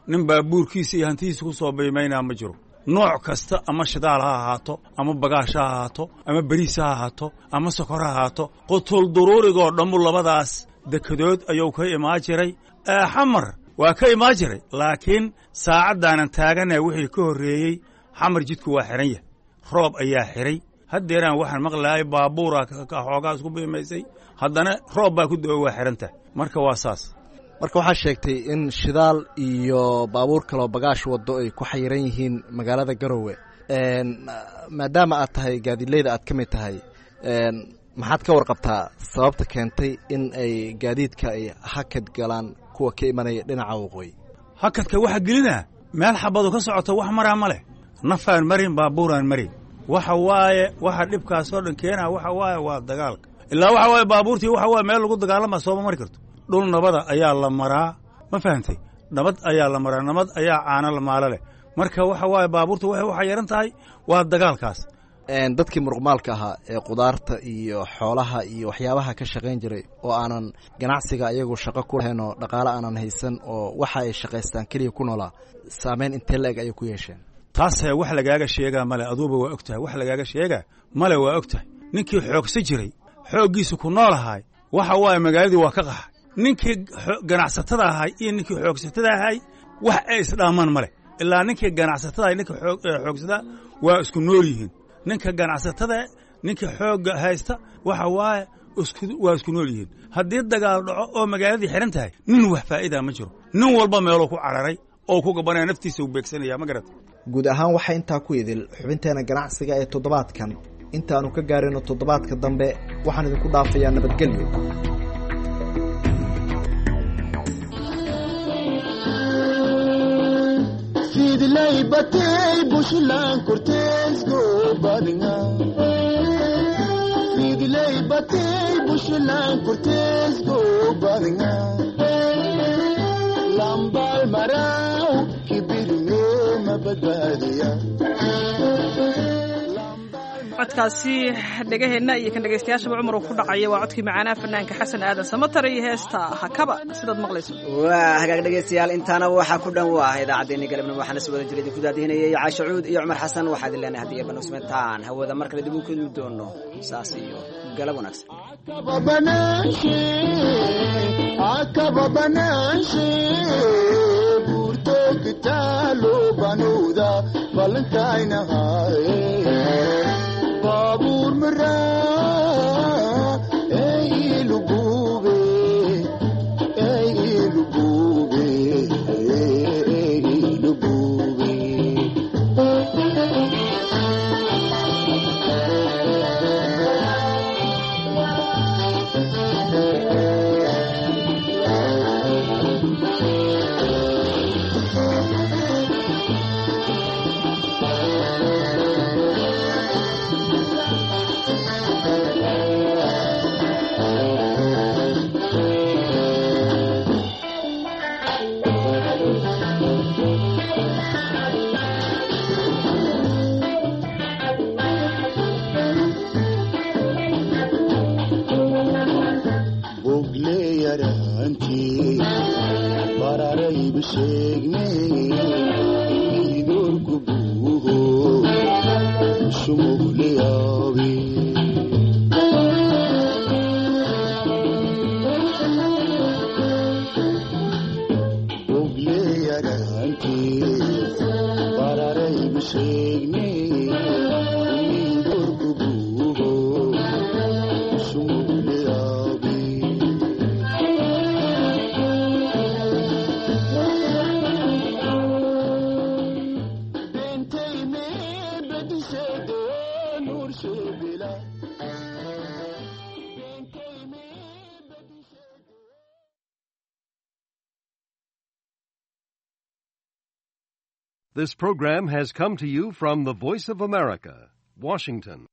nin baabuurkiisa iyo hantidiisa ku soo biimaynaa ma jiro nooc kasta ama shidaal ha ahaato ama bagaash ha ahaato ama beriis ha ahaato ama sokor ha ahaato qutul duruurigoo dhammu labadaas dekedood ayuu ka imaa jiray xamar waa ka imaa jiray laakiin saacaddaanan taagana wixii ka horreeyey xamar jidku waa xihan yahay roob ayaa xidhay haddeeraan waxaan maqlaayay baabuura xoogaa isku biimaysay haddana roob baa ku da-o waa xidhan tahay marka waa saas marka waxaa sheegtay in shidaal iyo baabuur kaloo bagaash waddo ay ku xayiran yihiin magaalada garowe maadaama aad tahay gaadiidleyda aad ka mid tahay maxaad ka warqabtaa sababta keentay in ay gaadiidka ay hakad galaan kuwa ka imanaya dhinaca waqooyi hakadka waxa gelinaa meel xabadu ka socoto wax maraa ma leh nafaan marin baabuuraan marin waxa waaye waxa dhibkaasoo dhan keenaa waxa waaye waa dagaalka ilaa waxa waaye baabuurtii waxa waaye meel lagu dagaalama sooma mari karto dhul nabada ayaa la maraa ma fahantay nabad ayaa la maraa nabad ayaa caano la maalo leh marka waxa waaye baabuurta waxay u xayiran tahay waa dagaalkaas dadkii muruqmaalka ahaa ee qudaarta iyo xoolaha iyo waxyaabaha ka shaqayn jiray oo aanan ganacsiga ayagu shaqo ku lahayn oo dhaqaale aanan haysan oo waxa ay shaqaystaan keliya ku noolaa saameyn intee la-eg ayay ku yeesheen taase wax lagaaga sheegaa male aduuba waa og tahay wax lagaaga sheegaa male waa og tahay ninkii xoogsa jiray xooggiisa ku noolahay waxa waaye magaaladii waa ka qaxay ninkii ganacsatada ahay iyo ninkii xoogsatada ahay wax ay isdhaamaan ma leh ilaa ninkii ganacsatada ninka xoogsadaa waa isku nool yihiin ninka ganacsatada ninka xoogga haysta waxa waaye waa isku nool yihiin haddii dagaal dhaco oo magaaladii xidhan tahay nin wax faa'idaa ma jiro nin walba meeluu ku cararay oo ku gabanaya naftiisa u beegsanaya ma garata guud ahaan waxaa intaa ku idil xubinteena ganacsiga ee toddobaadkan intaannu ka gaarino toddobaadka dambe waxaan idinku dhaafayaa nabadgelyo fidlay batay bushlan korteesgo badinga fidlay batay bushlan korteesgo badinga lambal maraw kibirne mabadbaadiya codkaasi dhegaheenna iyo kan dhegaystayaashaba cumar uu ku dhacaya waa codkii macaanaa fanaanka xasan aadan samatar iyo heesta hakaba sidaad maqlayso waa hagaag dhegaystayaal intaana waxaa ku dhan waa idaacaddeenii galabnimo waxaana si wada jira idinku daadihinayay caasha cuud iyo cumar xasan waxaa idin leenahay haddii eebban usmentaan hawada mar kale dib u kulmi doono saas iyo galab wanaagsan akaba banaanshe buurto kitaalo banuuda balankainahaye baabuur maraa eilugube eilugube eilugube This program has come to you from the Voice of America, Washington.